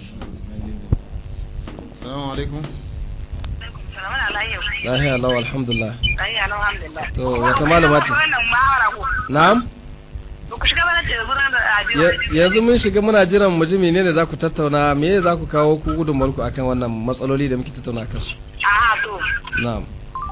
Assalamu alaikum. Salamun alaikum. lahiya lau alhamdulillah Lahiya lau, alhamdulillah. To, wata malama ce? Wannan mahara ko. na'am Ba ku shiga bana ce da gudanar da adiyo. Ya- yanzu mun shiga muna jiran mu ji menene za ku tattauna me za ku kawo ku gudunmuwar ku akan wannan matsaloli da muke tattauna akan su Aha, to. na'am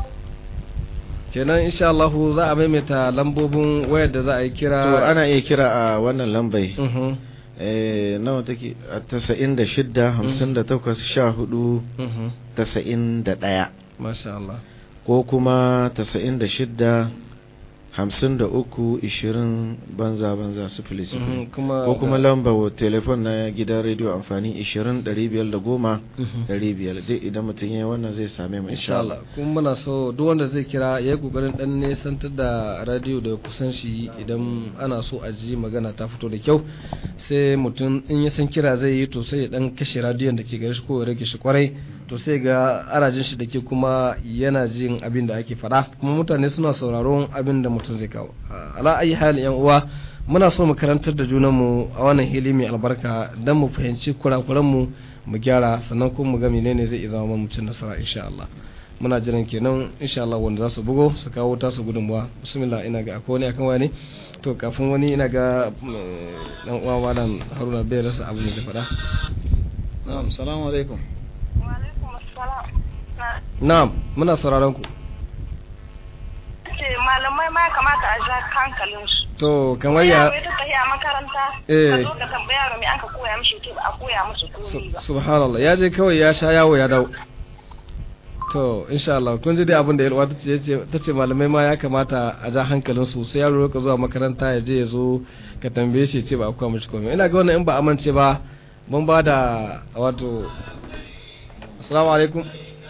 kenan insha Allah za a maimaita lambobin wayar da za a yi kira to ana iya kira a wannan lambai Mhm, eh nawa take a 96 58 14 mhm. 91 masha Allah ko kuma 96 hamsin da uku ishirin banza banza sifili sifili Mhm, kuma ko kuma lamba wa telefon na gidan rediyo amfani ishirin ɗari biyar da goma Mhm. ɗari biyar duk idan mutum ya yi wannan zai same mu insha Allah kuma muna so duk wanda zai kira ya yi kokarin dan nesantar da radio da kusan shi idan ana so a ji magana ta fito da kyau sai mutum in ya san kira zai yi to sai ya dan kashe radiyon da ke gare shi ko ya rage shi kwarai to sai ga arajin shi da ke kuma yana jin abin da ake faɗa kuma mutane suna sauraron abin da mutum zai kawo ala ayi halin yan uwa muna so mu karantar da junanmu a wannan hili mai albarka don mu fahimci kurakuranmu mu gyara sannan kuma mu ga menene zai iya zama mutum nasara insha Allah muna jiran kenan insha Allah wanda za su bugo su kawo tasu gudunmuwa bismillah ina ga akwai wani akan wani to kafin wani ina ga mm, dan uwa malam Haruna bai rasa abu ne da faɗa Na'am, salamu alaikum. Wa alaikum assalam. Na na'am muna sauraron ku ce malamai malamai ma ya kamata a ja hankalin su to kamar ya yaro ya tafi a makaranta Eh. ka zo ka tambaya yaro me an ka koya mishi to ba a koya musu komai ba subhanallah ya je kawai ya sha yawo ya dawo to insha Allah kun ji dai abin da yalwa ta ce ta ce malamai ma ya kamata a ja hankalin su sai yaro ka zuwa makaranta ya je ya zo ka tambaye shi ya ce ba a koya mishi komai ina ga wannan in ba amince ba mun ba da wato assalamu alaikum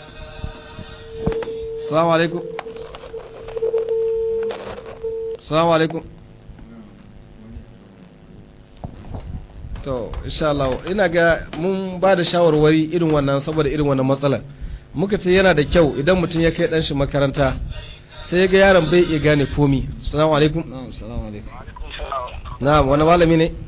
assalamu alaikum assalamu alaikum to insha Allah ina ga mun ba da shawarwari irin wannan saboda irin wannan matsalar muka ce yana da kyau idan mutum ya kai dan shi makaranta sai ya ga yaron bai iya gane komi assalamu alaikum na'am assalamu alaikum na'am wani malami ne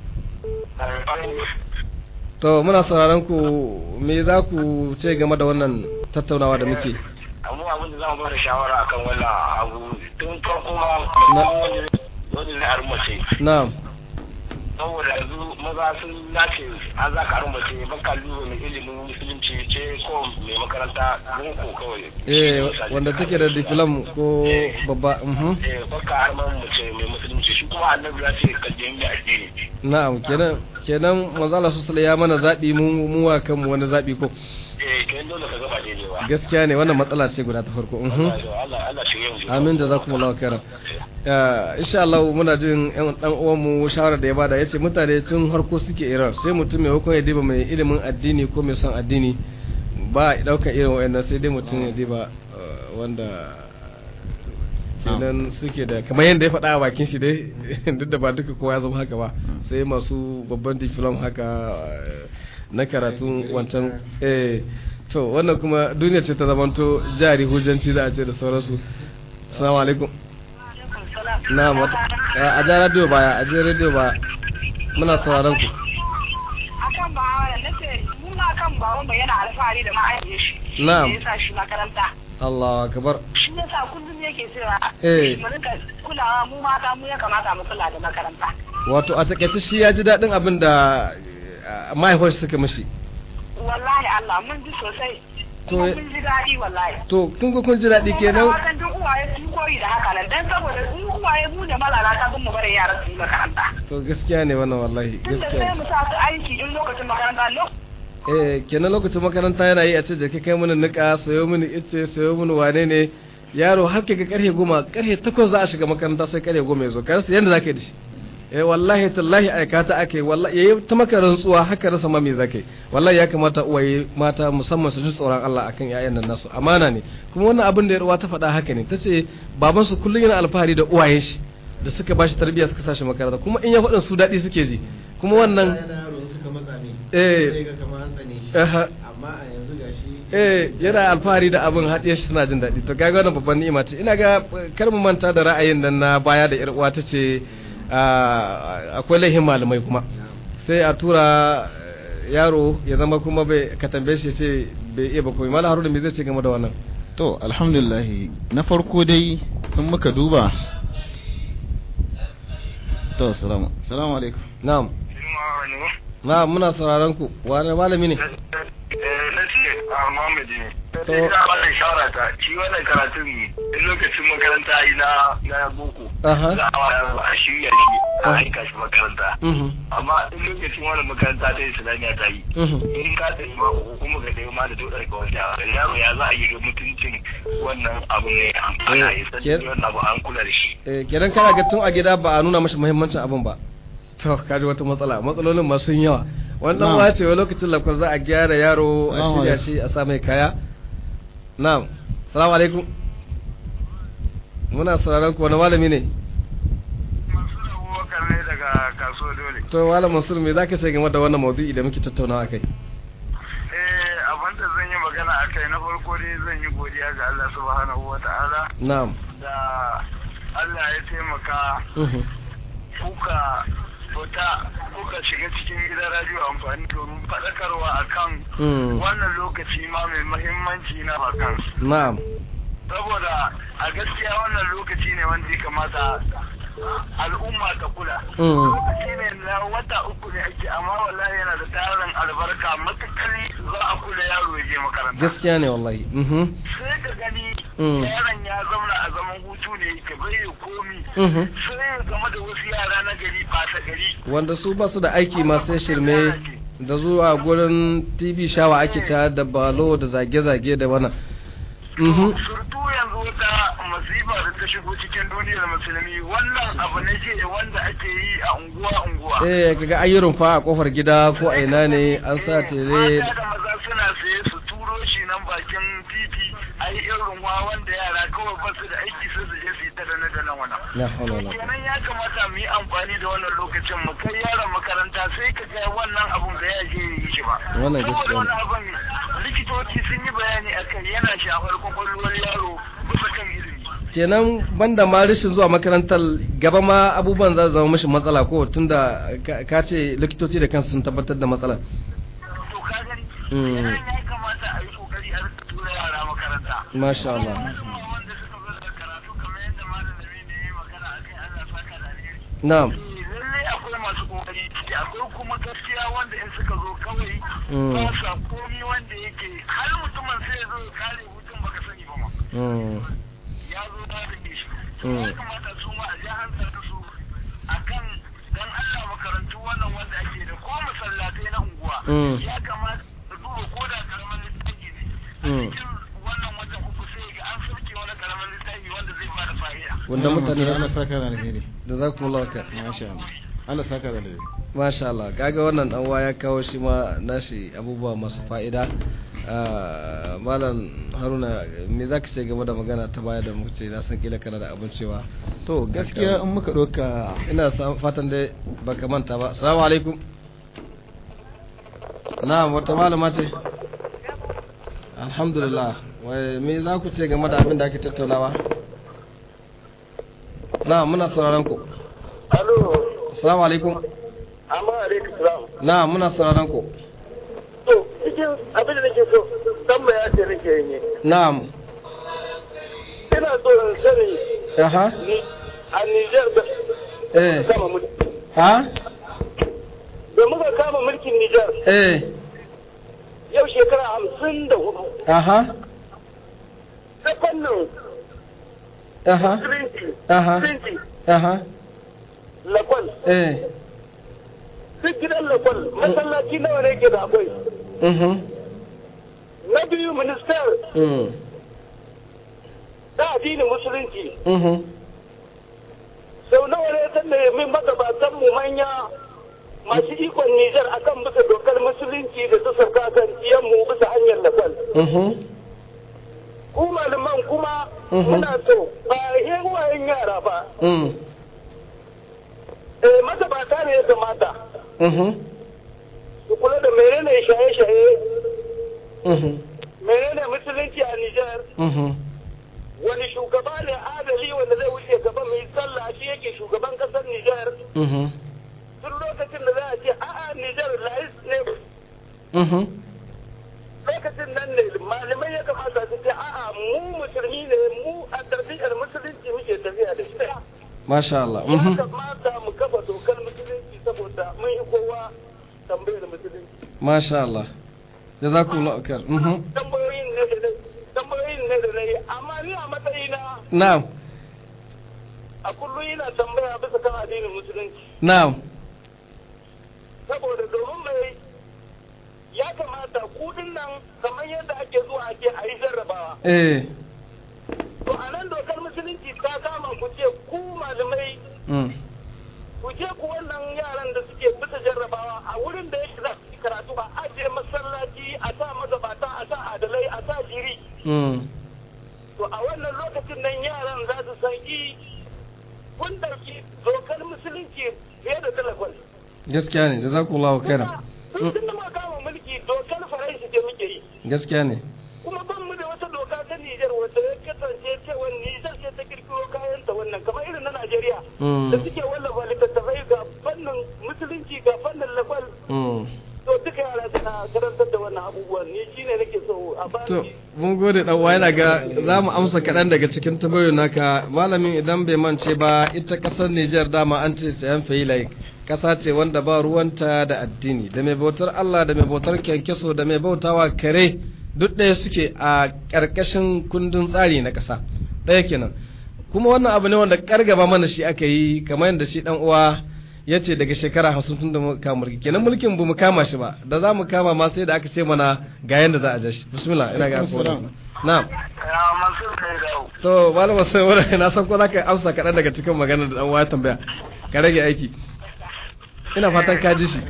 to muna sauraron ku me za ku ce game da wannan tattaunawa da muke amma abin da za mu bada shawara akan wannan abu tun farko ma Na. wani na armace na'am saboda yanzu maza sun nace an za ka armace baka lura mai ilimin musulunci ce ko mai makaranta boko kawai eh wanda take da diplom ko babba mhm eh baka arman mace mai musulunci shi kuma annabi ya ce ka je mai addini na'am kenan kenan manzo Allah sallallahu alaihi ya mana zabi mu mu wa kanmu wani zabi ko eh kai dole ka gaba daidai ba gaskiya ne wannan matsala ce guda ta farko mhm Allah Allah shi yanzu amin jazakumullahu khairan Uh, insha Allah muna jin yan dan uwan mu shawara da ya bada yace mutane tun harko suke irar sai mutum mai hukun ya diba mai ilimin addini ko mai son addini ba ya dauka irin wayannan sai dai mutum ya diba uh, wanda kenan suke da kamar yadda ya faɗa a bakin shi dai duk da ba duka kowa ya zama haka ba sai masu babban diplom haka uh, na karatun wancan eh to wannan kuma duniya ce ta zamanto jari hujjanci za a ce da sauransu assalamu alaikum alaikum salam na mata a ja radio baya a je radio baya muna sauraron ku akan ba wa na ce muna kan baban mu yana alfahari da ma'aikacin shi Na'am. ya sa shi makaranta Allah akbar shi yasa kullum yake cewa Eh. mu rinka kulawa mu mata mu ya kamata mu kula da makaranta wato a takaice shi ya ji daɗin abin da eh, mahaifar suka mishi wallahi Allah mun ji sosai To- kuma mun ji daɗi wallahi to kun ga kun ji daɗi kenan Watan duk uwaye sun koyi da haka nan dan saboda in uwaye mu ne malalata sun mu bari yaran su yi makaranta to gaskiya ne wannan wallahi tun da gaskiya sai ne mu sa su aiki in lokacin makaranta lokacin eh kenan lokacin makaranta yana yi a ce je ka kai mini nika sayo mini ice sayo mini wane ne yaro har ka ga karfe goma karfe takwas za a shiga makaranta sai karfe goma ya zo ka rasa yadda za ka yi da shi eh wallahi tallahi aikata ake wallahi yayi ta maka rantsuwa haka rasa ma me zakai wallahi ya kamata uwaye mata musamman su ji tsoron Allah akan ƴaƴan nan nasu amana ne kuma wannan abin da yarwa ta faɗa haka ne tace baban su kullun yana alfahari da uwayen shi da suka bashi tarbiyya suka sashi makaranta kuma in ya faɗin su daɗi suke ji kuma wannan suka matsa ne eh sai ga kamar an tsane shi aha, amma a yanzu gashi eh yana alfahari da abin haɗe shi suna jin daɗi to kaga wannan babban ni'ima ce ina ga eh, kar mu manta da ra'ayin nan na baya da yar uwa tace ah, akwai laihin malamai kuma sai a tura eh, yaro ya zama kuma bai ka tambaye shi ya ce bai iya ba komai malam haruna me zai ce game da wannan to alhamdulillah na farko dai in muka duba to salamu salamu alaikum na'am na'am muna sauraron ku wani malami ne na ce a Muhammad ne. To- Sai ina ba da shawara ta shi wannan karatun in lokacin makaranta yi na na boko. Aha. Za a wa- a shirya shi a Ah. aika shi makaranta. mhm Amma in lokacin wannan makaranta ta Islamiyya ta yi. mhm In ka tafi ma ko kuma ka tafi ma da dodar ka wanda yaro ya za a yi ga mutuncin wannan abu ne ana yi ke- sani wannan abu an kula da shi. eh kenan kana ga tun a gida ba a nuna mashi muhimmancin abin ba to kaji wata matsala matsalolin ma sun yawa wannan Na'am. wace wa lokacin lakwar za a gyara yaro a Salamu shirya alaikum. shi a sa mai kaya na'am salamu alaikum muna sauraron ku wani malami ne Masu abubakar ne daga kasuwa dole. to malam mansur me zaka ce game da wannan maudu'i da muke tattaunawa akai Eh abin da zan yi magana a kai na farko dai zan yi godiya ga Allah subhanahu wa ta'ala na'am da Allah ya taimaka mhm kuka fita kuka shiga cikin gidan radio amfani domin faɗakarwa akan Mm. wannan lokaci ma mai mahimmanci na bakan na'am saboda a gaskiya wannan lokaci ne wanda ya kamata al'umma ta kula Mm. lokaci ne na wata uku ne ake amma wallahi yana da tarin albarka matukali za a kula yaro ya je makaranta gaskiya ne wallahi mhm sai ka gani Mm. yaron ya zauna a zaman hutu ne ka bai komi Mhm. sai ya game da wasu yara na gari ɓata gari wanda su ba su da aiki ma sai shirme da zuwa gurin tv shawa ake ta da balo da zage-zage da wannan Mhm. surtu yanzu wata masifa da ta shigo cikin duniyar musulmi wannan abu ne ke wanda ake yi a unguwa unguwa eh kaga ayyurin fa a kofar gida ko a ina ne an sa tere mata da maza suna saye su turo shi nan bakin titi a yi irin wa wanda yara kawai ba su da aiki sai su je su yi ta da na da nan wannan la hawla wala quwwata kenan ya kamata mu yi amfani da wannan lokacin mu kai yaron makaranta sai ka ga wannan abun da ya je yi shi ba Wannan gaskiya ne. saboda wannan abun likitoci sun yi bayani akan yana shafar kwakwalwar yaro bisa kan ilimi kenan banda ma rashin zuwa makarantar gaba ma abubuwan za su zama mashi matsala ko tunda ka- ka ce likitoci da kansu sun tabbatar da matsala to ka gani Mm. kenan ya kamata a yi kokari a rika tura yara makaranta masha Allah musamman wanda suka zo da karatu kamar yadda malami ne ya yi magana akai Allah saka da alheri na'am lallai akwai masu kokari ciki akwai kuma gaskiya wanda in suka zo kawai Mm. ba sa komi wanda yake har mutumin sai ya zo ya kare hutun baka sani ba ma Mm. ya zo ta rike shi Mm. ya kamata su ma a ji hankali su akan dan Allah makarantu wannan wanda ake da ko masallatai na unguwa Mm. ya kamata su duba ko da karamin littafi ne a Mm. cikin wannan watan uku sai ga an sauke wani karamin littafi wanda zai bada fa'ida wanda mutane Allah da saka da alheri da za ku mulaka masha Allah Allah saka da alheri masha Allah kaga wannan dan ya kawo shi ma nashi abubuwa masu fa'ida Ah, malam haruna me za ka ce game da magana ta baya da muka ce na san kila kana da abin cewa to gaskiya in muka ɗauka ina sa- fatan dai baka manta ba assalamu alaikum na wata malama ce alhamdulillah wai me za ku ce game da abin da ake tattaunawa na muna sauraron ku Alo, assalamu alaikum amma alaikum salam. na muna sauraron ku To, cikin abin da nake so, tambaya ce nake yi. na'am Ina so in sani aha ni a Nijar da eh kama mulki. ha Da muka kama mulkin Nijar eh yau shekara hamsin da hudu. aha Ta fannin aha Trinity, aha Trinity, aha Lakwal. eh Duk gidan Lakwal, masallaci nawa ne ke da akwai. mhm Na biyu minister mm ta addinin musulunci. mhm Sau nawa ne ta nemi magabatan mu manya masu ikon Nijar akan bisa dokar musulunci da ta sauka kan mu bisa hanyar Lakwal. mhm ku malaman kuma Mhm. muna so ba yin wayan yara ba mm eh magabata ne ya kamata mhm su kula da menene shaye-shaye mhm menene musulunci a Nijar mhm wani shugaba ne adali wanda zai wuce gaba mai sallah shi yake shugaban kasar Nijar mhm tun lokacin da za a ce a'a Nijar lais ne mhm lokacin nan ne malamai ya kamata su ce a'a mu musulmi ne mu a tarbiyyar musulunci muke tafiya da shi masha Allah ya mhm kamata mu kafa dokar musulunci saboda mun yi kowa tambayar musulunci masha Allah jazakumullahu khair mhm tambayoyin ne da na tambayoyin ne da na yi amma ni a matsayina na'am a kullum ina tambaya bisa kan addinin musulunci na'am saboda domin mai ya kamata kudin nan kamar yadda ake zuwa ake a yi jarrabawa eh to a nan dokar musulunci ta kama ku ce ku malamai mm ku je ku wannan yaran da suke bisa jarrabawa a wurin da yake za su yi karatu a ajiye masallaci a sa magabata a sa adalai a sa jiri mm to a wannan lokacin nan yaran za su san i kun ɗauki dokar musulunci fiye da talakon gaskiya ne jazakumullahu khairan Tun tun da muka kama mulki dokar faransa ce muke yi. gaskiya ne Kuma ban mu da wata doka ta Nijar wata ya kasance cewa Nijar ce ta kirkiro kayan ta wannan kamar irin na Najeriya. Mm. Da suke wallafa littattafai ga fannin musulunci ga fannin lakwal. mm To duka yara suna karantar da wannan abubuwan ni shine nake so a To, bani. mun gode dan uwa yana ga za mu amsa kaɗan daga cikin tambayoyin naka malamin idan bai mance ba ita ƙasar Nijar dama an ce sayan fayilai ƙasa ce wanda ba ruwanta da addini da mai bautar Allah da mai bautar kyankyaso da mai bautawa kare duk ɗaya suke a ƙarƙashin kundin tsari na ƙasa ɗaya kenan kuma wannan abu ne wanda ƙargaba mana shi aka yi kamar yadda shi ɗan uwa ya ce daga shekara hamsin tun da muka kama mulki kenan mulkin bu mu kama shi ba da za mu kama ma sai da aka ce mana ga yadda za a ja shi bismillah ina ga akwai na'am to malama sai wani na san ko za ka amsa kaɗan daga cikin magana da ɗan uwa ya tambaya ka rage aiki ina fatan ka ji shi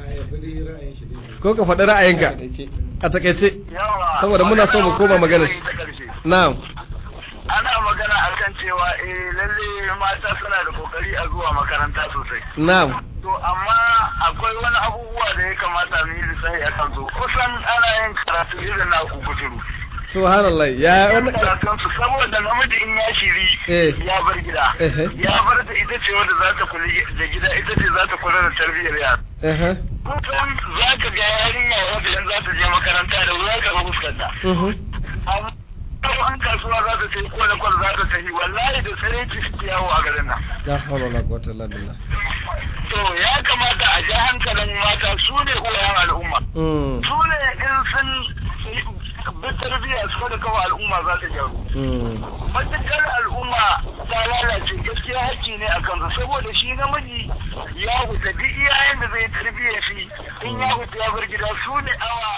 ko ka faɗi ra'ayinka a takaice saboda muna so mu koma magana shi na'am ana magana akan cewa eh lalle mata suna da kokari a zuwa makaranta sosai na'am to amma akwai wani abubuwa da ya kamata mu yi lissafi a kan su kusan ana yin karatu irin na kukuturu subhanallah ya wani karatun su saboda namiji in ya shiri Eh. ya bar gida Eh. ya bar ta ita ce wanda za ta kula da gida ita ce za ta kula da tarbiyyar yara eh kusan za ka ga yarinya wanda yanzu za ta je makaranta da wuya ka ga fuskanta mhm amma kuma an kasuwa za ta sai ko da kwal za ta tafi wallahi da tsare ci suke yawo a garin nan la hawla wala quwwata illa billah to ya kamata a ji hankalin mata su ne uwayen al'umma mm su ne in sun bi tarbiyya su da kawai al'umma za ta gyaru mm matukar al'umma ta lalace gaskiya hakki ne a kansu saboda shi namiji ya huta duk iyayen da zai tarbiyya shi in ya huta ya bar gida su ne awa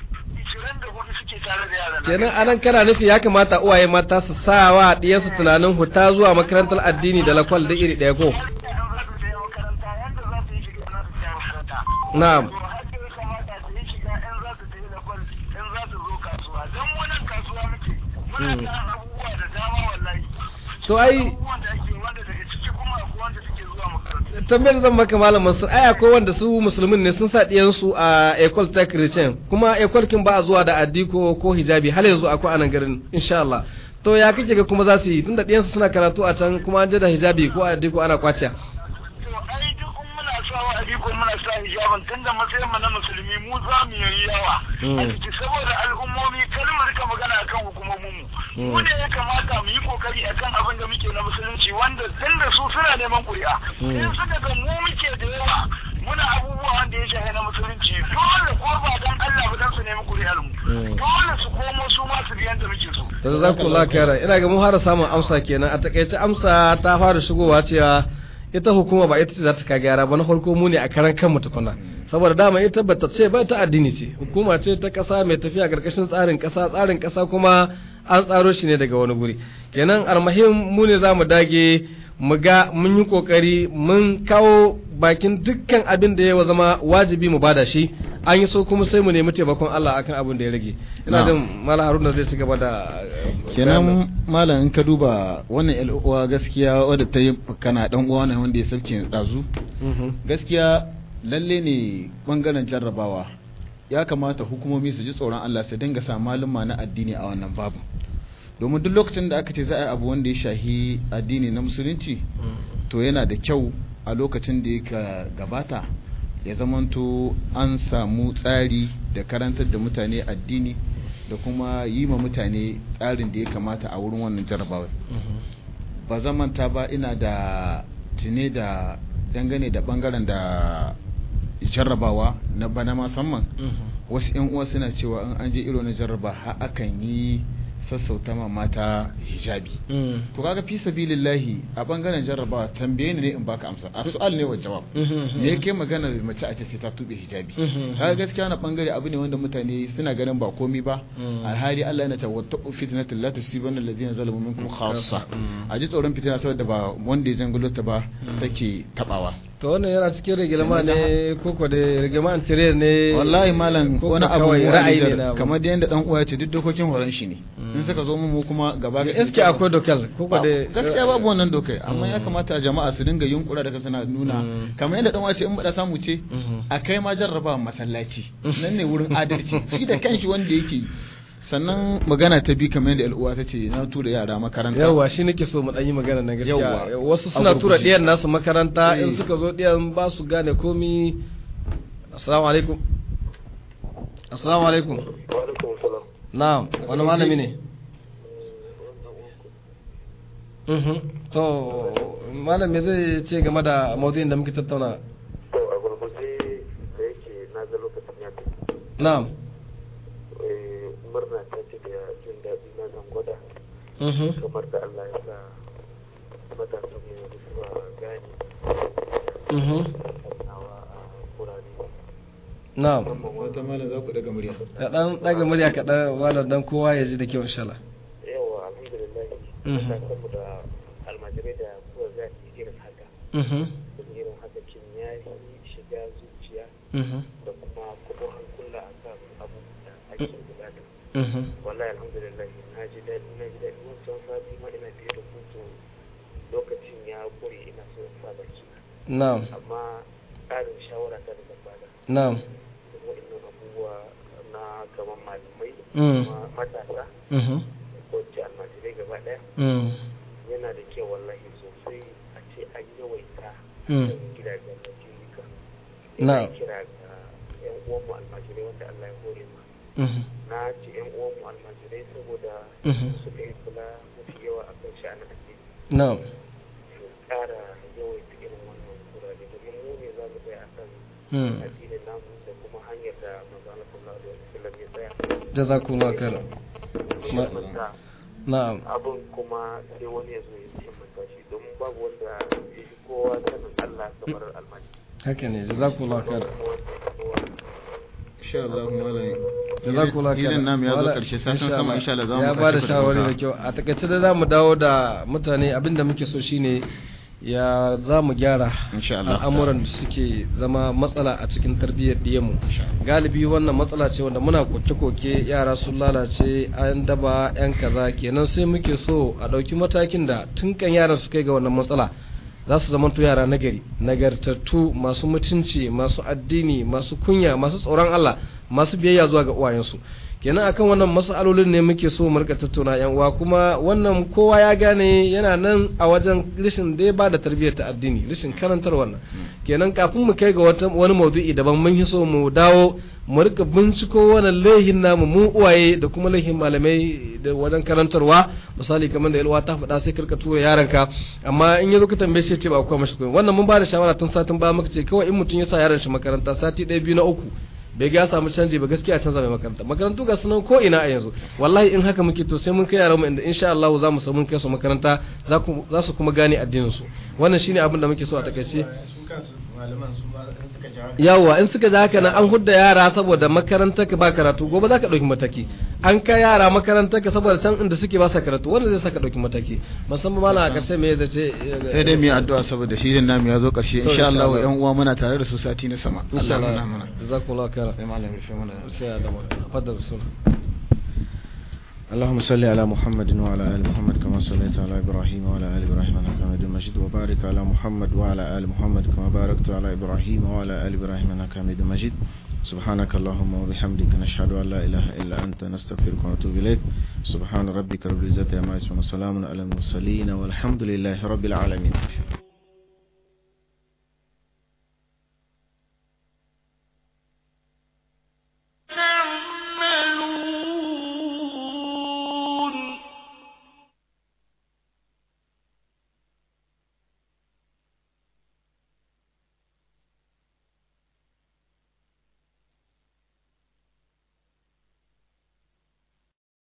24 suke tare da yaran nan. kenan anan kana nufi ya kamata uwaye mata su sa wa ɗiyansu tunanin huta zuwa makarantar addini da lakwal da iri ɗaya ko Yadda in za su je makaranta yadda za su yi shiga za su je makaranta. na'am To haka ya kamata su yi shiga in za su je da kwal in za su zo kasuwa don wannan kasuwa muke muna Mm. da abubuwa da dama wallahi. to ai Abubuwan da ake wanda daga ciki kuma akwai wanda suke zuwa makaranta. tambayar zan maka malam Mansur ai akwai wanda su musulmin ne sun sa ɗiyansu a ecole ta christian kuma ecole kin ba a zuwa da addiko ko hijabi har yanzu akwai anan garin insha Allah to ya kake ga kuma za su yi tunda ɗiyansu suna karatu a can kuma an je da hijabi ko addiko ana kwaciya To ai duk in muna sa wa ko muna sa hijabin tunda matsayin mu na musulmi mu za mu yi yawa. Mm. A ciki saboda al'ummomi kar mu rika magana akan hukumomin mu. Mu Mm. ne ya kamata mu yi kokari akan abin da muke na musulunci wanda tunda su suna neman ƙuri'a. Mm. In suka ga mu muke da yawa muna abubuwa wanda ya shafi na musulunci dole ko ba dan Allah ba dan su nemi ƙuri'ar mu. Mm. Dole su komo su ma su biyan da muke so. da za ku lakara ina ga mun fara samun amsa kenan a takaice amsa ta fara shigowa cewa ita hukuma ba ita ce za ta ka gyara ba na farko mu ne a karan kanmu tukuna saboda dama ita bata ce ba ta addini ce hukuma ce ta kasa mai tafiya karkashin tsarin kasa tsarin kasa kuma an tsaro shi ne daga wani guri kenan almahim mu ne za mu dage mu ga mun yi kokari mun kawo bakin dukkan abin da ya zama wajibi mu bada shi an yi so kuma sai mu nemi taimakon Allah akan abin da ya rage ina Na'am. jin mala haruna zai ci gaba da eh, bayanin. kenan malam in ka duba wannan yan uwa gaskiya wadda ta yi kana dan uwa ne wanda ya sauke dazu Mhm. gaskiya lalle ne bangaren jarrabawa ya kamata hukumomi su ji tsoron Allah su dinga sa maluma na addini a wannan babu domin duk lokacin da aka ce za a yi abu wanda ya shahi addini na musulunci to yana da kyau a lokacin da ya gabata ya zamanto an samu tsari da karantar da mutane addini da kuma yi ma mutane tsarin da ya kamata a wurin wannan jarrabawa ba zamanta ba ina da tune da dangane da bangaren da jarrabawa na bana musamman wasu yan uwa suna cewa in an je irin na jarraba har akan yi sassauta ma mata hijabi to kaga fi sabilillahi a bangaren jarrabawa tambaye ni ne in baka amsa a su'al ne wa jawab me yake magana mace a ce sai ta tube hijabi kaga gaskiya na bangare abu ne wanda mutane suna ganin ba komi ba alhali Allah yana cewa wattaqu fitnatal la tusibanna alladhina zalamu minkum khassa a ji tsoron fitina saboda ba wanda ya jangulo ta ba take tabawa to wannan yana cikin rigilma ne koko da rigilma tire ne wallahi malam ko wani kuma abu kawai mu ra'ayi Nijar, ne na abu. kamar da yanda dan uwa ya ce duk dokokin horon shi ne in suka zo mu kuma gaba da eske akwai dokal koko da gaskiya babu wannan dokai amma ya kamata jama'a su dinga yunkura daga suna nuna Mm. kamar yadda dan uwa ce in bada samu ce Mhm. a kai ma jarraba masallaci nan ne wurin adalci shi da kanshi wanda yake sannan magana ta bi kamar yadda al'uwa ta ce na tura yara makaranta yawa shi nake so mu dan yi magana na gaskiya Yawwa. wasu A suna tura gurguje. diyan nasu makaranta in Eh. suka zo diyan ba su gane komi assalamu alaikum assalamu alaikum na'am wani malami ne Mhm. to malami zai ce game da maudu'in da muke tattauna To a gurguje da yake na ga lokacin ya tafi na'am eh, murna ta mhm kamar da Allah ya sa matasan mu yanzu suna gane mhm nawa a kurare na'am wata malam za ku daga murya ka dan daga murya ka dan wala dan kowa ya ji da kyau insha Allah yawa alhamdulillah Mhm. matasan mu da almajirai da kuwa za su yi irin haka mhm irin haka kin ya yi shiga zuciya mhm da kuma kuma hankula a kan abubuwan da ake bukata mhm wallahi alhamdulillah na ji daɗi na ji daɗi wancan sati ma ina fiye da hutu lokacin ya kure ina so in sa baki na'am amma ƙarin shawara ta da zan bada na'am waɗannan abubuwa na kamar malamai Mm. kuma matasa mhm ko ce almajirai gaba ɗaya mm yana da kyau wallahi sosai a ce an yawaita Mm. kan gidajen rajulika Na'am. ina kira ga yan uwanmu almajirai wanda Allah ya hore ma mhm na ce yan uwanmu almajirai saboda Mhm. suka yi kula mafi yawa a kan sha'anin addini na'am su ƙara yawaita irin wannan kurare domin mu ne za mu tsaya a kan mm addinin namu da kuma hanyar da manzo Allah sallallahu alaihi wasallam ya tsaya jazakumullahu khairan Ma- manta na'am abin kuma sai wani ya zo ya ce manta shi domin babu wanda ya fi kowa sanin Allah kamar almajiri haka ne jazakumullahu khairan insha Allah malam jazakumullahu khairan filin namu ya zo Wala- karshe satin insha sama Allah. insha Allah za mu ya tashi ba da ku shawarwari da doka. kyau a takaice da zamu dawo da mutane abinda muke so shine ya za mu gyara Insha Allah. al'amuran da suke zama matsala a cikin tarbiyyar diyanmu galibi wannan matsala ce wanda muna koke-koke yara sun lalace an daba yan kaza kenan sai muke so a ɗauki matakin da tun kan yaran su kai ga wannan matsala za su zamanto yara nagari nagartattu masu mutunci masu addini masu kunya masu tsoron Allah masu biyayya zuwa ga uwayensu kenan akan wannan mas'alolin ne muke so mu rika tattauna yan uwa kuma wannan kowa ya gane yana nan a wajen rishin da ya bada tarbiyyar ta addini rishin karantar wannan kenan kafin mu kai ga wata wani maudu'i daban mun yi so mu dawo mu rika binciko wannan laihin namu mu uwaye da kuma laihin malamai da wajen karantarwa misali kamar da yalwa ta faɗa sai karka tura yaranka amma in ya zo ka tambaye shi ya ce ba akwai mashi koyi wannan mun ba da shawara tun satin ba muka ce kawai in mutum ya sa yaran shi makaranta sati ɗaya biyu na uku bai ga ya samu canji ba gaskiya canza mai makaranta makarantu ga sunan ko ina a yanzu wallahi in haka muke to sai mun kai yaran mu inda insha Allah za mu samu mun kai su makaranta za ku za su kuma gane addinin su wannan shine abin da muke so a takaice yawa in suka ji haka nan an hudda yara saboda makarantar ka ba karatu gobe za ka ɗauki mataki an kai yara makarantar ka saboda can inda suke ba sa karatu wanda zai saka ɗauki mataki musamman mana a ƙarshe me zai ce sai dai mu yi addu'a saboda shirin namu ya zo karshe To, insha insha Allah Allah. yan uwa muna tare da su sati na sama insha Allah ya Allah nuna mana jazakumullahu khairan sai malam rufe mana sai ya dama fadar rasul اللهم صل على محمد وعلى آل محمد كما صليت على إبراهيم وعلى آل إبراهيم إنك حميد مجيد وبارك على محمد وعلى آل محمد كما باركت على إبراهيم وعلى آل إبراهيم إنك حميد مجيد سبحانك اللهم وبحمدك نشهد أن لا إله إلا أنت نستغفرك ونتوب إليك سبحان ربك رب العزة عما يصفون وسلام على المرسلين والحمد لله رب العالمين